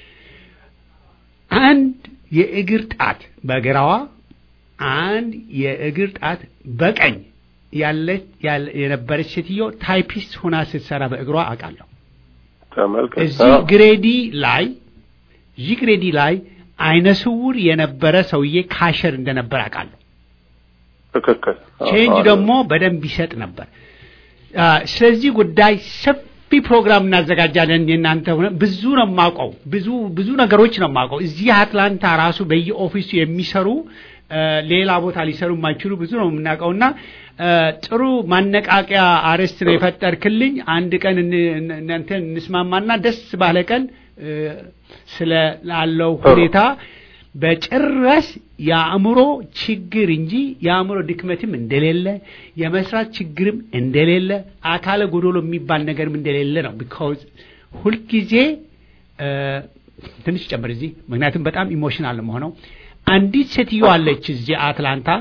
አንድ የእግር ጣት በግራዋ አንድ የእግር ጣት በቀኝ ያለች ያለ- የነበረች ሴትዮ ታይፒስት ሆና ስትሰራ በእግሯ አውቃለሁ። ተመልከት እዚህ አዎ። ግሬዲ ላይ እዚህ ግሬዲ ላይ አይነ ስውር የነበረ ሰውዬ ካሸር እንደነበር አውቃለሁ። ትክክል አዎ፣ ቼንጅ አዎ። ደግሞ በደንብ ይሰጥ ነበር። አ፣ ስለዚህ ጉዳይ ሰፊ ፕሮግራም እናዘጋጃለን። የእናንተ ሆነ ብዙ ነው የማውቀው፣ ብዙ ብዙ ነገሮች ነው የማውቀው። እዚህ አትላንታ ራሱ በየኦፊሱ የሚሰሩ አ፣ ሌላ ቦታ ሊሰሩ የማይችሉ ብዙ ነው የምናውቀው እና አ፣ ጥሩ ማነቃቂያ አርዕስት ነው የፈጠርክልኝ። አንድ ቀን እን- እን- እናንተን እንስማማና ደስ ባለ ቀን አ፣ ስለ ላለው ሁኔታ በጭራሽ የአእምሮ ችግር እንጂ የአእምሮ ድክመትም እንደሌለ የመስራት ችግርም እንደሌለ አካለ ጎዶሎ የሚባል ነገርም እንደሌለ ነው። ቢካውዝ ሁልጊዜ እ፣ ትንሽ ጨምር እዚህ ምክንያቱም በጣም ኢሞሽናል መሆነው አንዲት ሴትዮ አለች እዚህ አትላንታ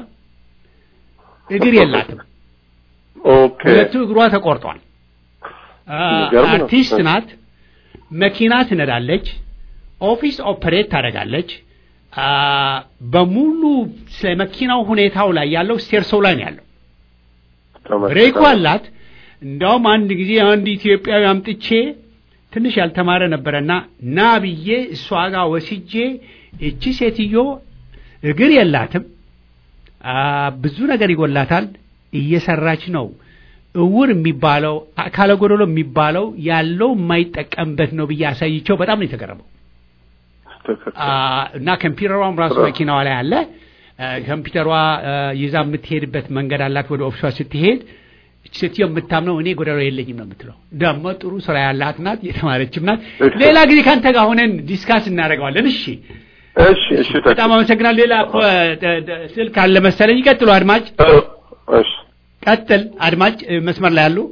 እግር የላትም። ኦኬ ሁለቱ እግሯ ተቆርጧል። አ፣ የሚገርም ነው። አርቲስት ናት። መኪና ትነዳለች። ኦፊስ ኦፐሬት ታደርጋለች። አ፣ በሙሉ ስለ መኪናው ሁኔታው ላይ ያለው ስቴርሶው ላይ ነው ያለው። ተመልከት። ብሬኩ አላት። እንዲያውም አንድ ጊዜ አንድ ኢትዮጵያዊ አምጥቼ ትንሽ ያልተማረ ነበረና ና ብዬ እሷ ጋር ወስጄ እቺ ሴትዮ እግር የላትም፣ አ፣ ብዙ ነገር ይጎላታል፣ እየሰራች ነው። እውር የሚባለው አካለ ጎደሎ የሚባለው ያለው የማይጠቀምበት ነው ብዬ አሳይቸው በጣም ነው የተገረመው። ትክክል አ፣ እና ኮምፒውተሯም ራሱ ጥሩ። መኪናዋ ላይ አለ። አ፣ ኮምፒውተሯ አ፣ ይዛ የምትሄድበት መንገድ አላት። ወደ ኦፊሷ ስትሄድ እቺ ሴትዮ የምታምነው እኔ ጎደሎ የለኝም ነው የምትለው። ደግሞ ጥሩ ስራ ያላት ናት፣ የተማረችም ናት። እሺ። ሌላ ጊዜ ከአንተ ጋር ሆነን ዲስካስ እናደርገዋለን። እሺ፣ እሺ እሺ በጣም አመሰግናለሁ። ሌላ እኮ ደ- ደ- ስልክ አለ መሰለኝ። ይቀጥሉ አድማጭ፣ እሺ ቀጥል አድማጭ። እ፣ መስመር ላይ ያሉ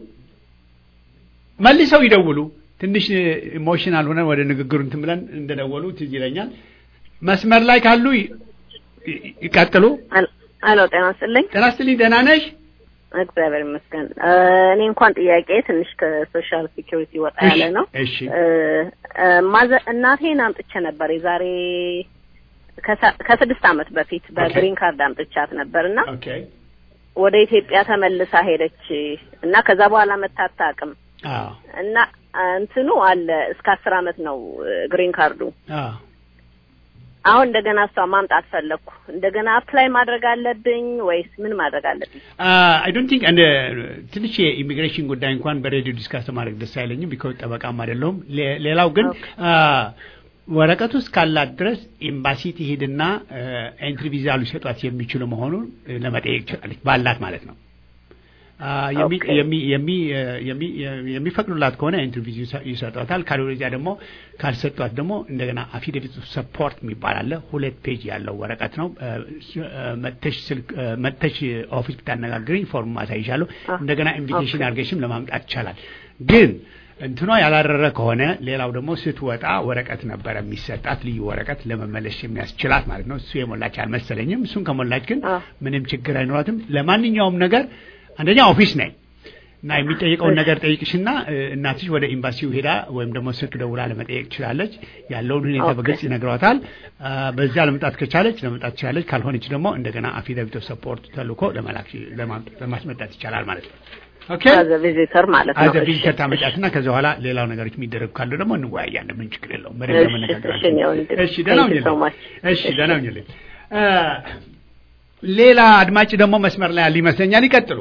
መልሰው ይደውሉ። ትንሽ ኢሞሽናል ሆነን ወደ ንግግሩ እንትን ብለን እንደደወሉ ትዝ ይለኛል። መስመር ላይ ካሉ ይ- ይ- ይቀጥሉ። አሎ ጤና ይስጥልኝ። ጤና ይስጥልኝ። ደህና ነሽ? እግዚአብሔር ይመስገን። እ፣ እኔ እንኳን ጥያቄ ትንሽ ከሶሻል ሴኪሪቲ ወጣ ያለ ነው። እሺ እ፣ እ፣ ማዘ- እናቴን አምጥቼ ነበር የዛሬ ከሳ- ከስድስት ዓመት በፊት በግሪን ካርድ አምጥቻት ነበር እና ኦኬ ወደ ኢትዮጵያ ተመልሳ ሄደች እና ከዛ በኋላ መታት አቅም አዎ እና እንትኑ አለ እስከ አስር አመት ነው ግሪን ካርዱ። አዎ አሁን እንደገና እሷ ማምጣት ፈለግኩ። እንደገና አፕላይ ማድረግ አለብኝ ወይስ ምን ማድረግ አለብኝ? አይ ዶንት ቲንክ እንደ ትንሽ የኢሚግሬሽን ጉዳይ እንኳን በሬዲዮ ዲስካስ ማድረግ ደስ አይለኝም። ቢኮዝ ጠበቃም አይደለሁም። ሌ- ሌላው ግን አ፣ ወረቀቱ እስካላት ድረስ ኤምባሲ ትሄድና ኤንትሪ ቪዛ ሊሰጧት የሚችሉ መሆኑን ለመጠየቅ ትችላለች፣ ባላት ማለት ነው። አ፣ የሚ- ኦኬ። የሚ- የሚ- የሚ- የሚፈቅዱላት ከሆነ ኤንትሪ ቪዛ ይሰጧታል። ካልወለዚያ ደግሞ ካልሰጧት ደግሞ እንደገና አፊዴቪት ሰፖርት የሚባል አለ። ሁለት ፔጅ ያለው ወረቀት ነው። አ፣ ስ- አ፣ መተሽ ስልክ አ፣ መተሽ ኦፊስ ብታነጋግረኝ ፎርም ማሳይሻለሁ። እንደገና ኢንቪቴሽን አድርገሽም ለማምጣት ይቻላል። ግን እንትኗ ያላረረ ከሆነ ሌላው ደግሞ ስትወጣ ወረቀት ነበረ የሚሰጣት ልዩ ወረቀት ለመመለስ የሚያስችላት ማለት ነው። እሱ የሞላች አልመሰለኝም። እሱን ከሞላች ግን አ። ምንም ችግር አይኖራትም። ለማንኛውም ነገር አንደኛ ኦፊስ ነኝ እና የሚጠይቀውን ነገር ጠይቅሽና እ፣ እናትሽ ወደ ኤምባሲው ሄዳ ወይም ደግሞ ስልክ ደውላ ለመጠየቅ ትችላለች። ያለውን ሁኔታ ኦኬ። በግልጽ ይነግሯታል። አ፣ በዚያ ለመምጣት ከቻለች ለመምጣት ትችላለች። ካልሆነች ደግሞ እንደገና አፊዳቪት ኦፍ ሰፖርት ተልኮ ለመላክ ለማም- ለማስመጣት ይቻላል ማለት ነው። ኦኬ አዘ ቪዚተር ማለት ነው። አዘ እሺ፣ ቪዚተር እሺ። ታመጫትና ከዛ በኋላ ሌላው ነገሮች የሚደረጉ ካሉ ደግሞ እንወያያለን። ምን ችግር የለውም። በደንብ እሺ፣ ለመነጋገር እሺ፣ እኔ ወንድም። እሺ፣ ደህና Thank you so ሁኝልኝ። much። እሺ፣ ደህና ሁኝልኝ። አ፣ ሌላ አድማጭ ደግሞ መስመር ላይ ያለ ይመስለኛል። ይቀጥሉ።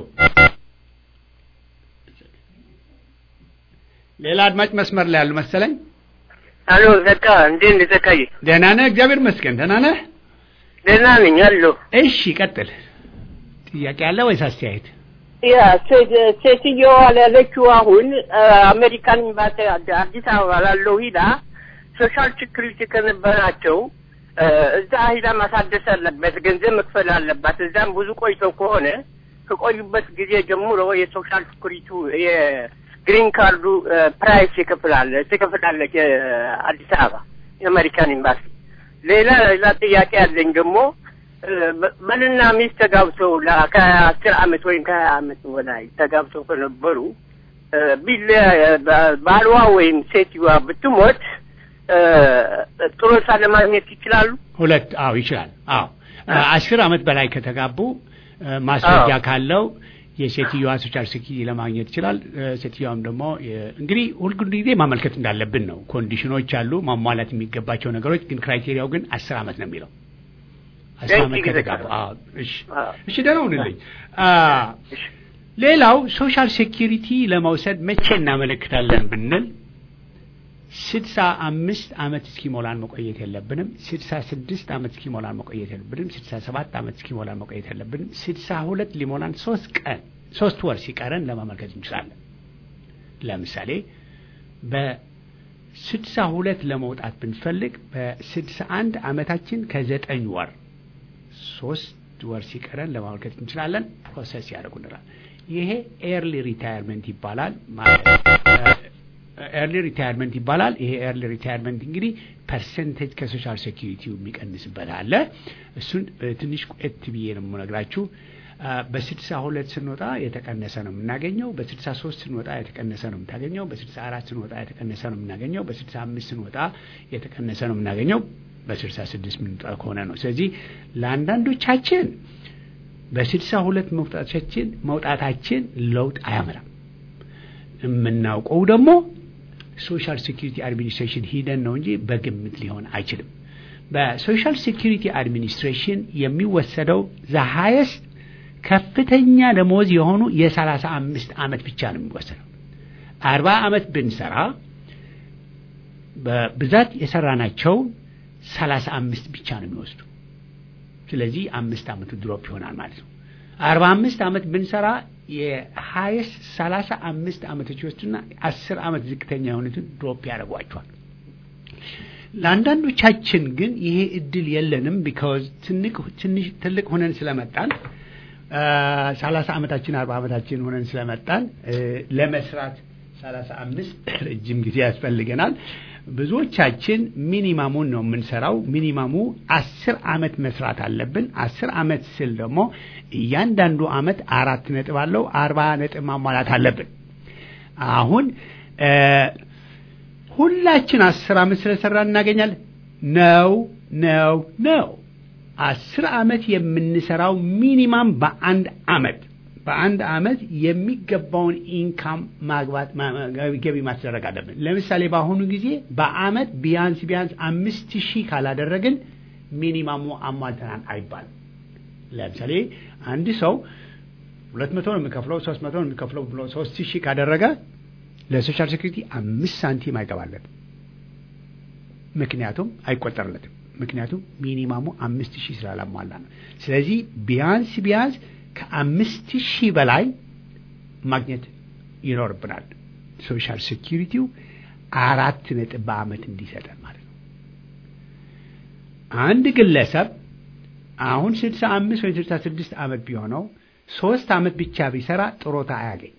ሌላ አድማጭ መስመር ላይ ያሉ መሰለኝ። አሎ ዘካ እንዴት ነህ ዘካዬ? ደህና ነህ? እግዚአብሔር ይመስገን። ደህና ነህ? ደህና ነኝ አሎ። እሺ፣ ቀጥል። ጥያቄ አለ ወይስ አስተያየት? ያ ሴት- ሴትዮዋ ያለችው አሁን አ፣ አሜሪካን ኤምባሲ አድ- አዲስ አበባ ላለው ሂዳ ሶሻል ሴኩሪቲ ከነበራቸው አ፣ እዛ ሂዳ ማሳደስ አለበት፣ ገንዘብ መክፈል አለባት። እዛም ብዙ ቆይተው ከሆነ ከቆዩበት ጊዜ ጀምሮ የሶሻል ሴኩሪቲ የግሪን ካርዱ አ፣ ፕራይስ ይከፍላል ትከፍላለች አ፣ አዲስ አበባ የአሜሪካን ኤምባሲ። ሌላ ሌላ ጥያቄ ያለኝ ደግሞ ባልና ሚስት ተጋብተው ለ- ከአስር አመት ወይም ከሀያ አመት በላይ ተጋብተው ከነበሩ እ፣ ቢለ ባ- ባልዋ ወይም ሴትዮዋ ብትሞት እ፣ ጡረታ ለማግኘት ይችላሉ? ሁለት አዎ ይችላል። አዎ አስር አመት በላይ ከተጋቡ እ፣ ማስረጃ አዎ። ካለው የሴትዮዋ ሶሻል ሴኪሪቲ ለማግኘት ይችላል። እ፣ ሴትዮዋም ደግሞ የ- እንግዲህ ሁልጊዜ ማመልከት እንዳለብን ነው። ኮንዲሽኖች አሉ ማሟላት የሚገባቸው ነገሮች፣ ግን ክራይቴሪያው ግን አስር አመት ነው የሚለው አስር Thank አመት you, ከተጋቡ። Zaka. አዎ እሺ አዎ። እሺ ደህና ሁንልኝ። አ፣ ሌላው ሶሻል ሴኪሪቲ ለመውሰድ መቼ እናመለክታለን ብንል ስድሳ አምስት አመት እስኪሞላን መቆየት የለብንም። ስድሳ ስድስት አመት እስኪሞላን መቆየት የለብንም። ስድሳ ሰባት አመት እስኪሞላን መቆየት የለብንም። ስድሳ ሁለት ሊሞላን ሶስት ቀን ሶስት ወር ሲቀረን ለማመልከት እንችላለን። ለምሳሌ በስድሳ ሁለት ለመውጣት ብንፈልግ በስድሳ አንድ አመታችን ከዘጠኝ ወር ሶስት ወር ሲቀረን ለማመልከት እንችላለን። ፕሮሰስ ያደርጉልናል። ይሄ ኤርሊ ሪታየርመንት ይባላል። ኤርሊ ሪታየርመንት ይባላል። ይሄ ኤርሊ ሪታየርመንት እንግዲህ ፐርሰንቴጅ ከሶሻል ሴኪሪቲው የሚቀንስበት አለ። እሱን እ፣ ትንሽ ቆየት ብዬ ነው የምነግራችሁ። አ፣ በስድሳ ሁለት ስንወጣ የተቀነሰ ነው የምናገኘው። በስድሳ ሶስት ስንወጣ የተቀነሰ ነው የምታገኘው። በስድሳ አራት ስንወጣ የተቀነሰ ነው የምናገኘው። በስድሳ አምስት ስንወጣ የተቀነሰ ነው የምናገኘው። በስልሳ ስድስት ምንወጣ ከሆነ ነው። ስለዚህ ለአንዳንዶቻችን በስልሳ ሁለት መውጣታችን መውጣታችን ለውጥ አያመራም። የምናውቀው ደግሞ ሶሻል ሴኪሪቲ አድሚኒስትሬሽን ሂደን ነው እንጂ በግምት ሊሆን አይችልም። በሶሻል ሴኪሪቲ አድሚኒስትሬሽን የሚወሰደው ዘሀየስት ከፍተኛ ደሞዝ የሆኑ የሰላሳ አምስት ዓመት ብቻ ነው የሚወሰደው። አርባ ዓመት ብንሰራ በብዛት የሰራናቸው ሰላሳ አምስት ብቻ ነው የሚወስዱ። ስለዚህ አምስት ዓመቱ ድሮፕ ይሆናል ማለት ነው። አርባ አምስት ዓመት ብንሰራ የሀይስ ሰላሳ አምስት ዓመቶች ይወስዱና አስር ዓመት ዝቅተኛ የሆኑትን ድሮፕ ያደርጓቸዋል። ለአንዳንዶቻችን ግን ይሄ እድል የለንም። ቢካዝ ትንሽ ትልቅ ሆነን ስለመጣን ሰላሳ ዓመታችን አርባ ዓመታችን ሆነን ስለመጣን እ፣ ለመስራት ሰላሳ አምስት ረጅም ጊዜ ያስፈልገናል። ብዙዎቻችን ሚኒማሙን ነው የምንሰራው። ሚኒማሙ አስር አመት መስራት አለብን። አስር አመት ስል ደግሞ እያንዳንዱ አመት አራት ነጥብ አለው። አርባ ነጥብ ማሟላት አለብን። አሁን እ ሁላችን አስር አመት ስለሰራ እናገኛለን? ነው ነው ነው። አስር አመት የምንሰራው ሚኒማም በአንድ አመት በአንድ አመት የሚገባውን ኢንካም ማግባት ማ- ማ- ገቢ ማስደረግ አለብን። ለምሳሌ በአሁኑ ጊዜ በአመት ቢያንስ ቢያንስ አምስት ሺህ ካላደረግን ሚኒማሙ አሟልተናል አይባልም። ለምሳሌ አንድ ሰው ሁለት መቶ ነው የሚከፍለው ሶስት መቶ ነው የሚከፍለው ብሎ ሶስት ሺህ ካደረገ ለሶሻል ሴኩሪቲ አምስት ሳንቲም አይገባለትም። ምክንያቱም አይቆጠርለትም። ምክንያቱም ሚኒማሙ አምስት ሺህ ስላላሟላ ነው። ስለዚህ ቢያንስ ቢያንስ ከአምስት ሺህ በላይ ማግኘት ይኖርብናል። ሶሻል ሴኪሪቲው አራት ነጥብ በአመት እንዲሰጠን ማለት ነው። አንድ ግለሰብ አሁን ስልሳ አምስት ወይ ስልሳ ስድስት አመት ቢሆነው ሶስት አመት ብቻ ቢሰራ ጥሮታ አያገኝ።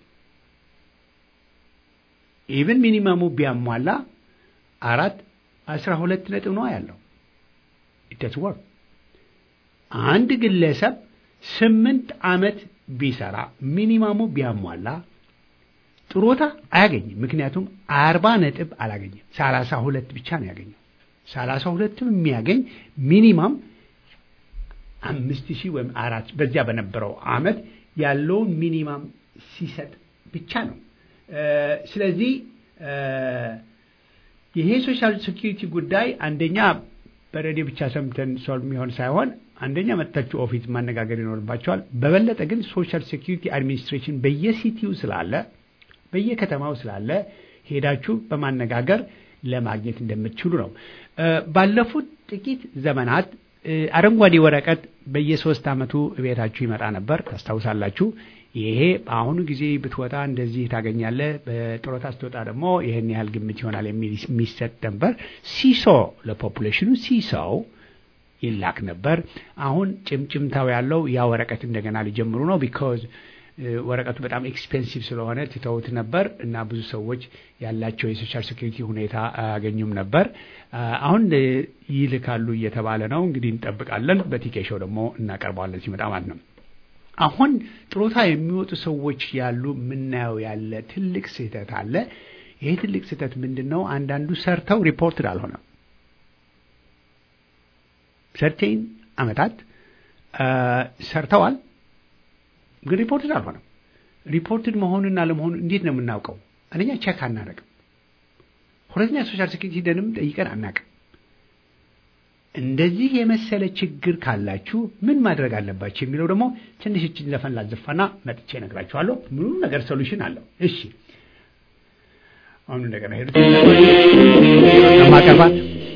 ኢቭን ሚኒመሙ ቢያሟላ አራት አስራ ሁለት ነጥብ ነው ያለው። ኢትስ ወርክ አንድ ግለሰብ ስምንት አመት ቢሰራ ሚኒማሙ ቢያሟላ ጥሮታ አያገኝም። ምክንያቱም አርባ ነጥብ አላገኘም። ሰላሳ ሁለት ብቻ ነው ያገኘው። ሰላሳ ሁለትም የሚያገኝ ሚኒማም አምስት ሺህ ወይም አራት በዚያ በነበረው አመት ያለውን ሚኒማም ሲሰጥ ብቻ ነው። እ ስለዚህ እ ይሄ ሶሻል ሴኪሪቲ ጉዳይ አንደኛ በሬዲዮ ብቻ ሰምተን ሶልቭ የሚሆን ሳይሆን አንደኛ መጥታችሁ ኦፊስ ማነጋገር ይኖርባቸዋል። በበለጠ ግን ሶሻል ሴኪሪቲ አድሚኒስትሬሽን በየሲቲው ስላለ በየከተማው ስላለ ሄዳችሁ በማነጋገር ለማግኘት እንደምትችሉ ነው። እ ባለፉት ጥቂት ዘመናት እ አረንጓዴ ወረቀት በየሶስት አመቱ ቤታችሁ ይመጣ ነበር፣ ታስታውሳላችሁ። ይሄ በአሁኑ ጊዜ ብትወጣ እንደዚህ ታገኛለህ፣ በጡረታ ስትወጣ ደግሞ ይህን ያህል ግምት ይሆናል የሚል የሚሰጥ ነበር። ሲሶ ለፖፑሌሽኑ ሲሶው ይላክ ነበር። አሁን ጭምጭምታው ያለው ያ ወረቀት እንደገና ሊጀምሩ ነው። ቢካዝ ወረቀቱ በጣም ኤክስፔንሲቭ ስለሆነ ትተውት ነበር እና ብዙ ሰዎች ያላቸው የሶሻል ሴኩሪቲ ሁኔታ አያገኙም ነበር። አሁን ይልካሉ እየተባለ ነው። እንግዲህ እንጠብቃለን። በቲኬሾው ደግሞ እናቀርበዋለን ሲመጣ ማለት ነው። አሁን ጥሮታ የሚወጡ ሰዎች ያሉ የምናየው ያለ ትልቅ ስህተት አለ። ይሄ ትልቅ ስህተት ምንድን ነው? አንዳንዱ ሰርተው ሪፖርትድ አልሆነም። ሰርቴን አመታት ሰርተዋል፣ ግን ሪፖርትድ አልሆነም። ሪፖርትድ መሆኑና ለመሆኑ እንዴት ነው የምናውቀው? አንደኛ ቼክ አናደርግም። ሁለተኛ ሶሻል ሴኩሪቲ ሂደንም ጠይቀን አናውቅም። እንደዚህ የመሰለ ችግር ካላችሁ ምን ማድረግ አለባችሁ የሚለው ደግሞ ትንሽ እችን ዘፈን ላዘፋና መጥቼ እነግራችኋለሁ። ምኑ ነገር ሶሉሽን አለው። እሺ አሁን እንደገና ሄዱት ማቀርባት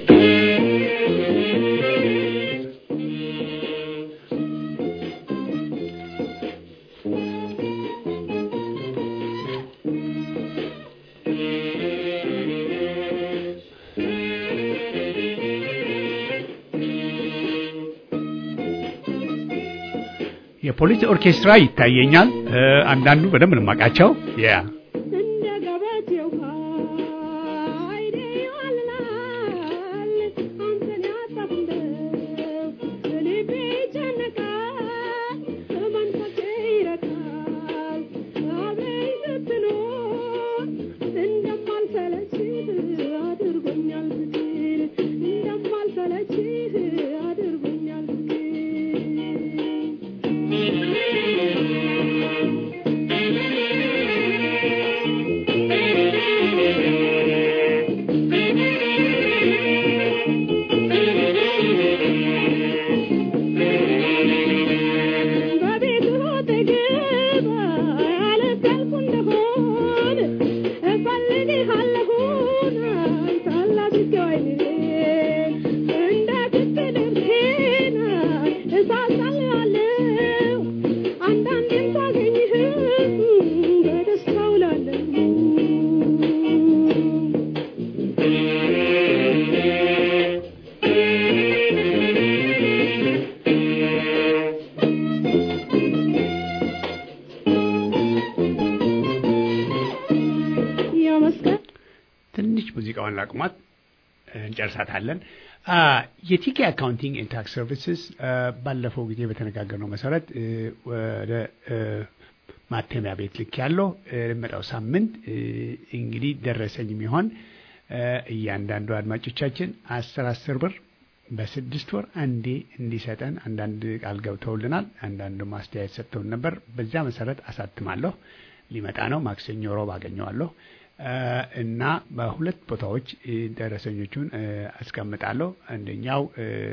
የፖሊስ ኦርኬስትራ ይታየኛል። አንዳንዱ በደንብ ነው የማውቃቸው። ያ እንደ ገበቴው አይኔ ይዋልላል አንተን ያጣሁ እንደው ልቤ ይጨነቃል መንፈሴ ይረካል አብረኝ ስትኖር እንደማልሰለችህ አድርጎኛል ፍቅር እንደማልሰለችህ አድርጎኛል ፍቅር በቤቱ አጠገብ ያለቀልኩ እንደሆን እፈልግሃለሁን ታላቅ ወይኔ እንደ ግድ ልብሴን እሳሳልሃለሁ አንዳንዴም ሳገኝህ በደስታ ውላለሁ የመስቀል ትንሽ ሙዚቃውን ላቁማት። እንጨርሳታለን። የቲኬ አካውንቲንግ ኤንድ ታክስ ሰርቪስስ ባለፈው ጊዜ በተነጋገርነው መሰረት ወደ ማተሚያ ቤት ልክ ያለው ለመጣው ሳምንት እንግዲህ ደረሰኝ የሚሆን እያንዳንዱ አድማጮቻችን አስር አስር ብር በስድስት ወር አንዴ እንዲሰጠን አንዳንድ ቃል ገብተውልናል። አንዳንዱ ማስተያየት ሰጥተውን ነበር። በዚያ መሰረት አሳትማለሁ። ሊመጣ ነው። ማክሰኞ፣ ሮብ አገኘዋለሁ እና በሁለት ቦታዎች ደረሰኞቹን አስቀምጣለሁ። አንደኛው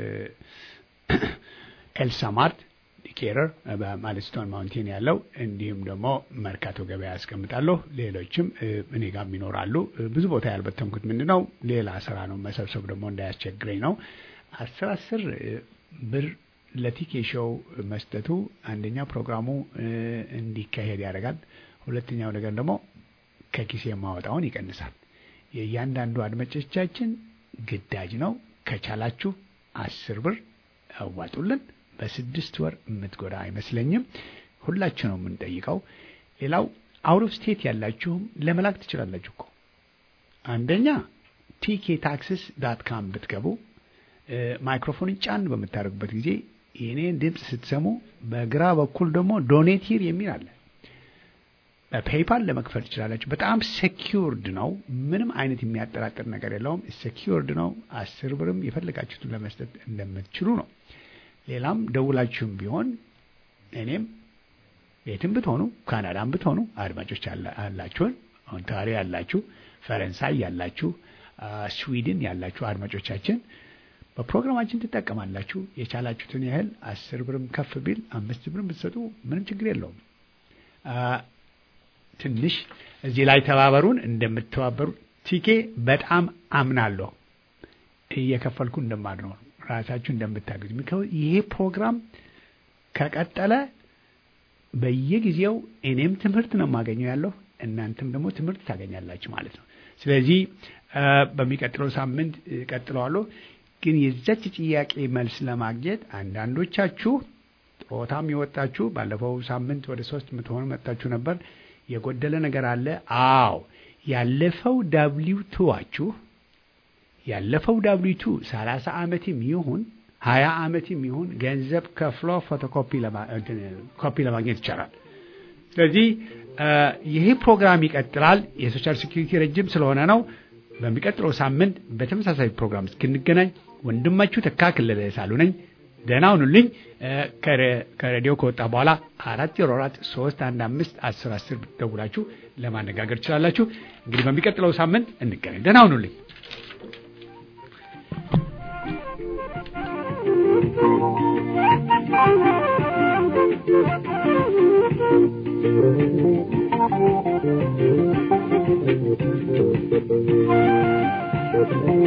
ኤልሳማርት ዲኬረር በማለስቶን ማውንቴን ያለው እንዲሁም ደግሞ መርካቶ ገበያ ያስቀምጣለሁ። ሌሎችም እኔ ጋም ይኖራሉ። ብዙ ቦታ ያልበተንኩት ምንድን ነው ሌላ ስራ ነው መሰብሰብ ደግሞ እንዳያስቸግረኝ ነው። አስር አስር ብር ለቲኬ ሾው መስጠቱ አንደኛው ፕሮግራሙ እንዲካሄድ ያደርጋል። ሁለተኛው ነገር ደግሞ ከኪሴ የማወጣውን ይቀንሳል። የእያንዳንዱ አድማጮቻችን ግዳጅ ነው። ከቻላችሁ አስር ብር አዋጡልን። በስድስት ወር የምትጎዳ አይመስለኝም። ሁላችሁ ነው የምንጠይቀው። ሌላው አውት ኦፍ ስቴት ያላችሁም ለመላክ ትችላላችሁ እኮ አንደኛ ቲኬ ታክስስ ዳት ካም ብትገቡ ማይክሮፎን ጫን በምታደርጉበት ጊዜ የኔን ድምፅ ስትሰሙ በግራ በኩል ደግሞ ዶኔት ሂር የሚል አለ። በፔይፓል ለመክፈል ትችላላችሁ። በጣም ሴኪውርድ ነው። ምንም አይነት የሚያጠራጥር ነገር የለውም። ሴኪውርድ ነው። አስር ብርም የፈለጋችሁትን ለመስጠት እንደምትችሉ ነው። ሌላም ደውላችሁም ቢሆን እኔም የትም ብትሆኑ ካናዳም ብትሆኑ አድማጮች አላችሁን፣ ኦንታሪዮ ያላችሁ፣ ፈረንሳይ ያላችሁ፣ ስዊድን ያላችሁ አድማጮቻችን በፕሮግራማችን ትጠቀማላችሁ። የቻላችሁትን ያህል አስር ብርም ከፍ ቢል አምስት ብርም ብትሰጡ ምንም ችግር የለውም። ትንሽ እዚህ ላይ ተባበሩን። እንደምትተባበሩ ቲኬ በጣም አምናለሁ። እየከፈልኩ እንደማድነው ራሳችሁ እንደምታገዙ ይሄ ፕሮግራም ከቀጠለ በየጊዜው እኔም ትምህርት ነው የማገኘው ያለሁ እናንተም ደግሞ ትምህርት ታገኛላችሁ ማለት ነው። ስለዚህ በሚቀጥለው ሳምንት ቀጥለዋለሁ። ግን የዛች ጥያቄ መልስ ለማግኘት አንዳንዶቻችሁ ጡረታም የወጣችሁ ባለፈው ሳምንት ወደ ሶስት የምትሆኑ መጥታችሁ ነበር። የጎደለ ነገር አለ። አዎ ያለፈው ዳብሊው ቱዋችሁ ያለፈው ዳብሊው ቱ ሰላሳ ዓመትም ይሁን ሀያ ዓመትም ይሁን ገንዘብ ከፍሎ ፎቶኮፒ ኮፒ ለማግኘት ይቻላል። ስለዚህ ይሄ ፕሮግራም ይቀጥላል። የሶሻል ሴኩሪቲ ረጅም ስለሆነ ነው። በሚቀጥለው ሳምንት በተመሳሳይ ፕሮግራም እስክንገናኝ ወንድማችሁ ተካክለለ ሳሉ ነኝ። ደህና ሁኑልኝ። ከሬዲዮ ከወጣ በኋላ አራት ዜሮ አራት ሶስት አንድ አምስት አስር አስር ደውላችሁ ለማነጋገር ትችላላችሁ። እንግዲህ በሚቀጥለው ሳምንት እንገናኝ። ደህና ሁኑልኝ። Thank you.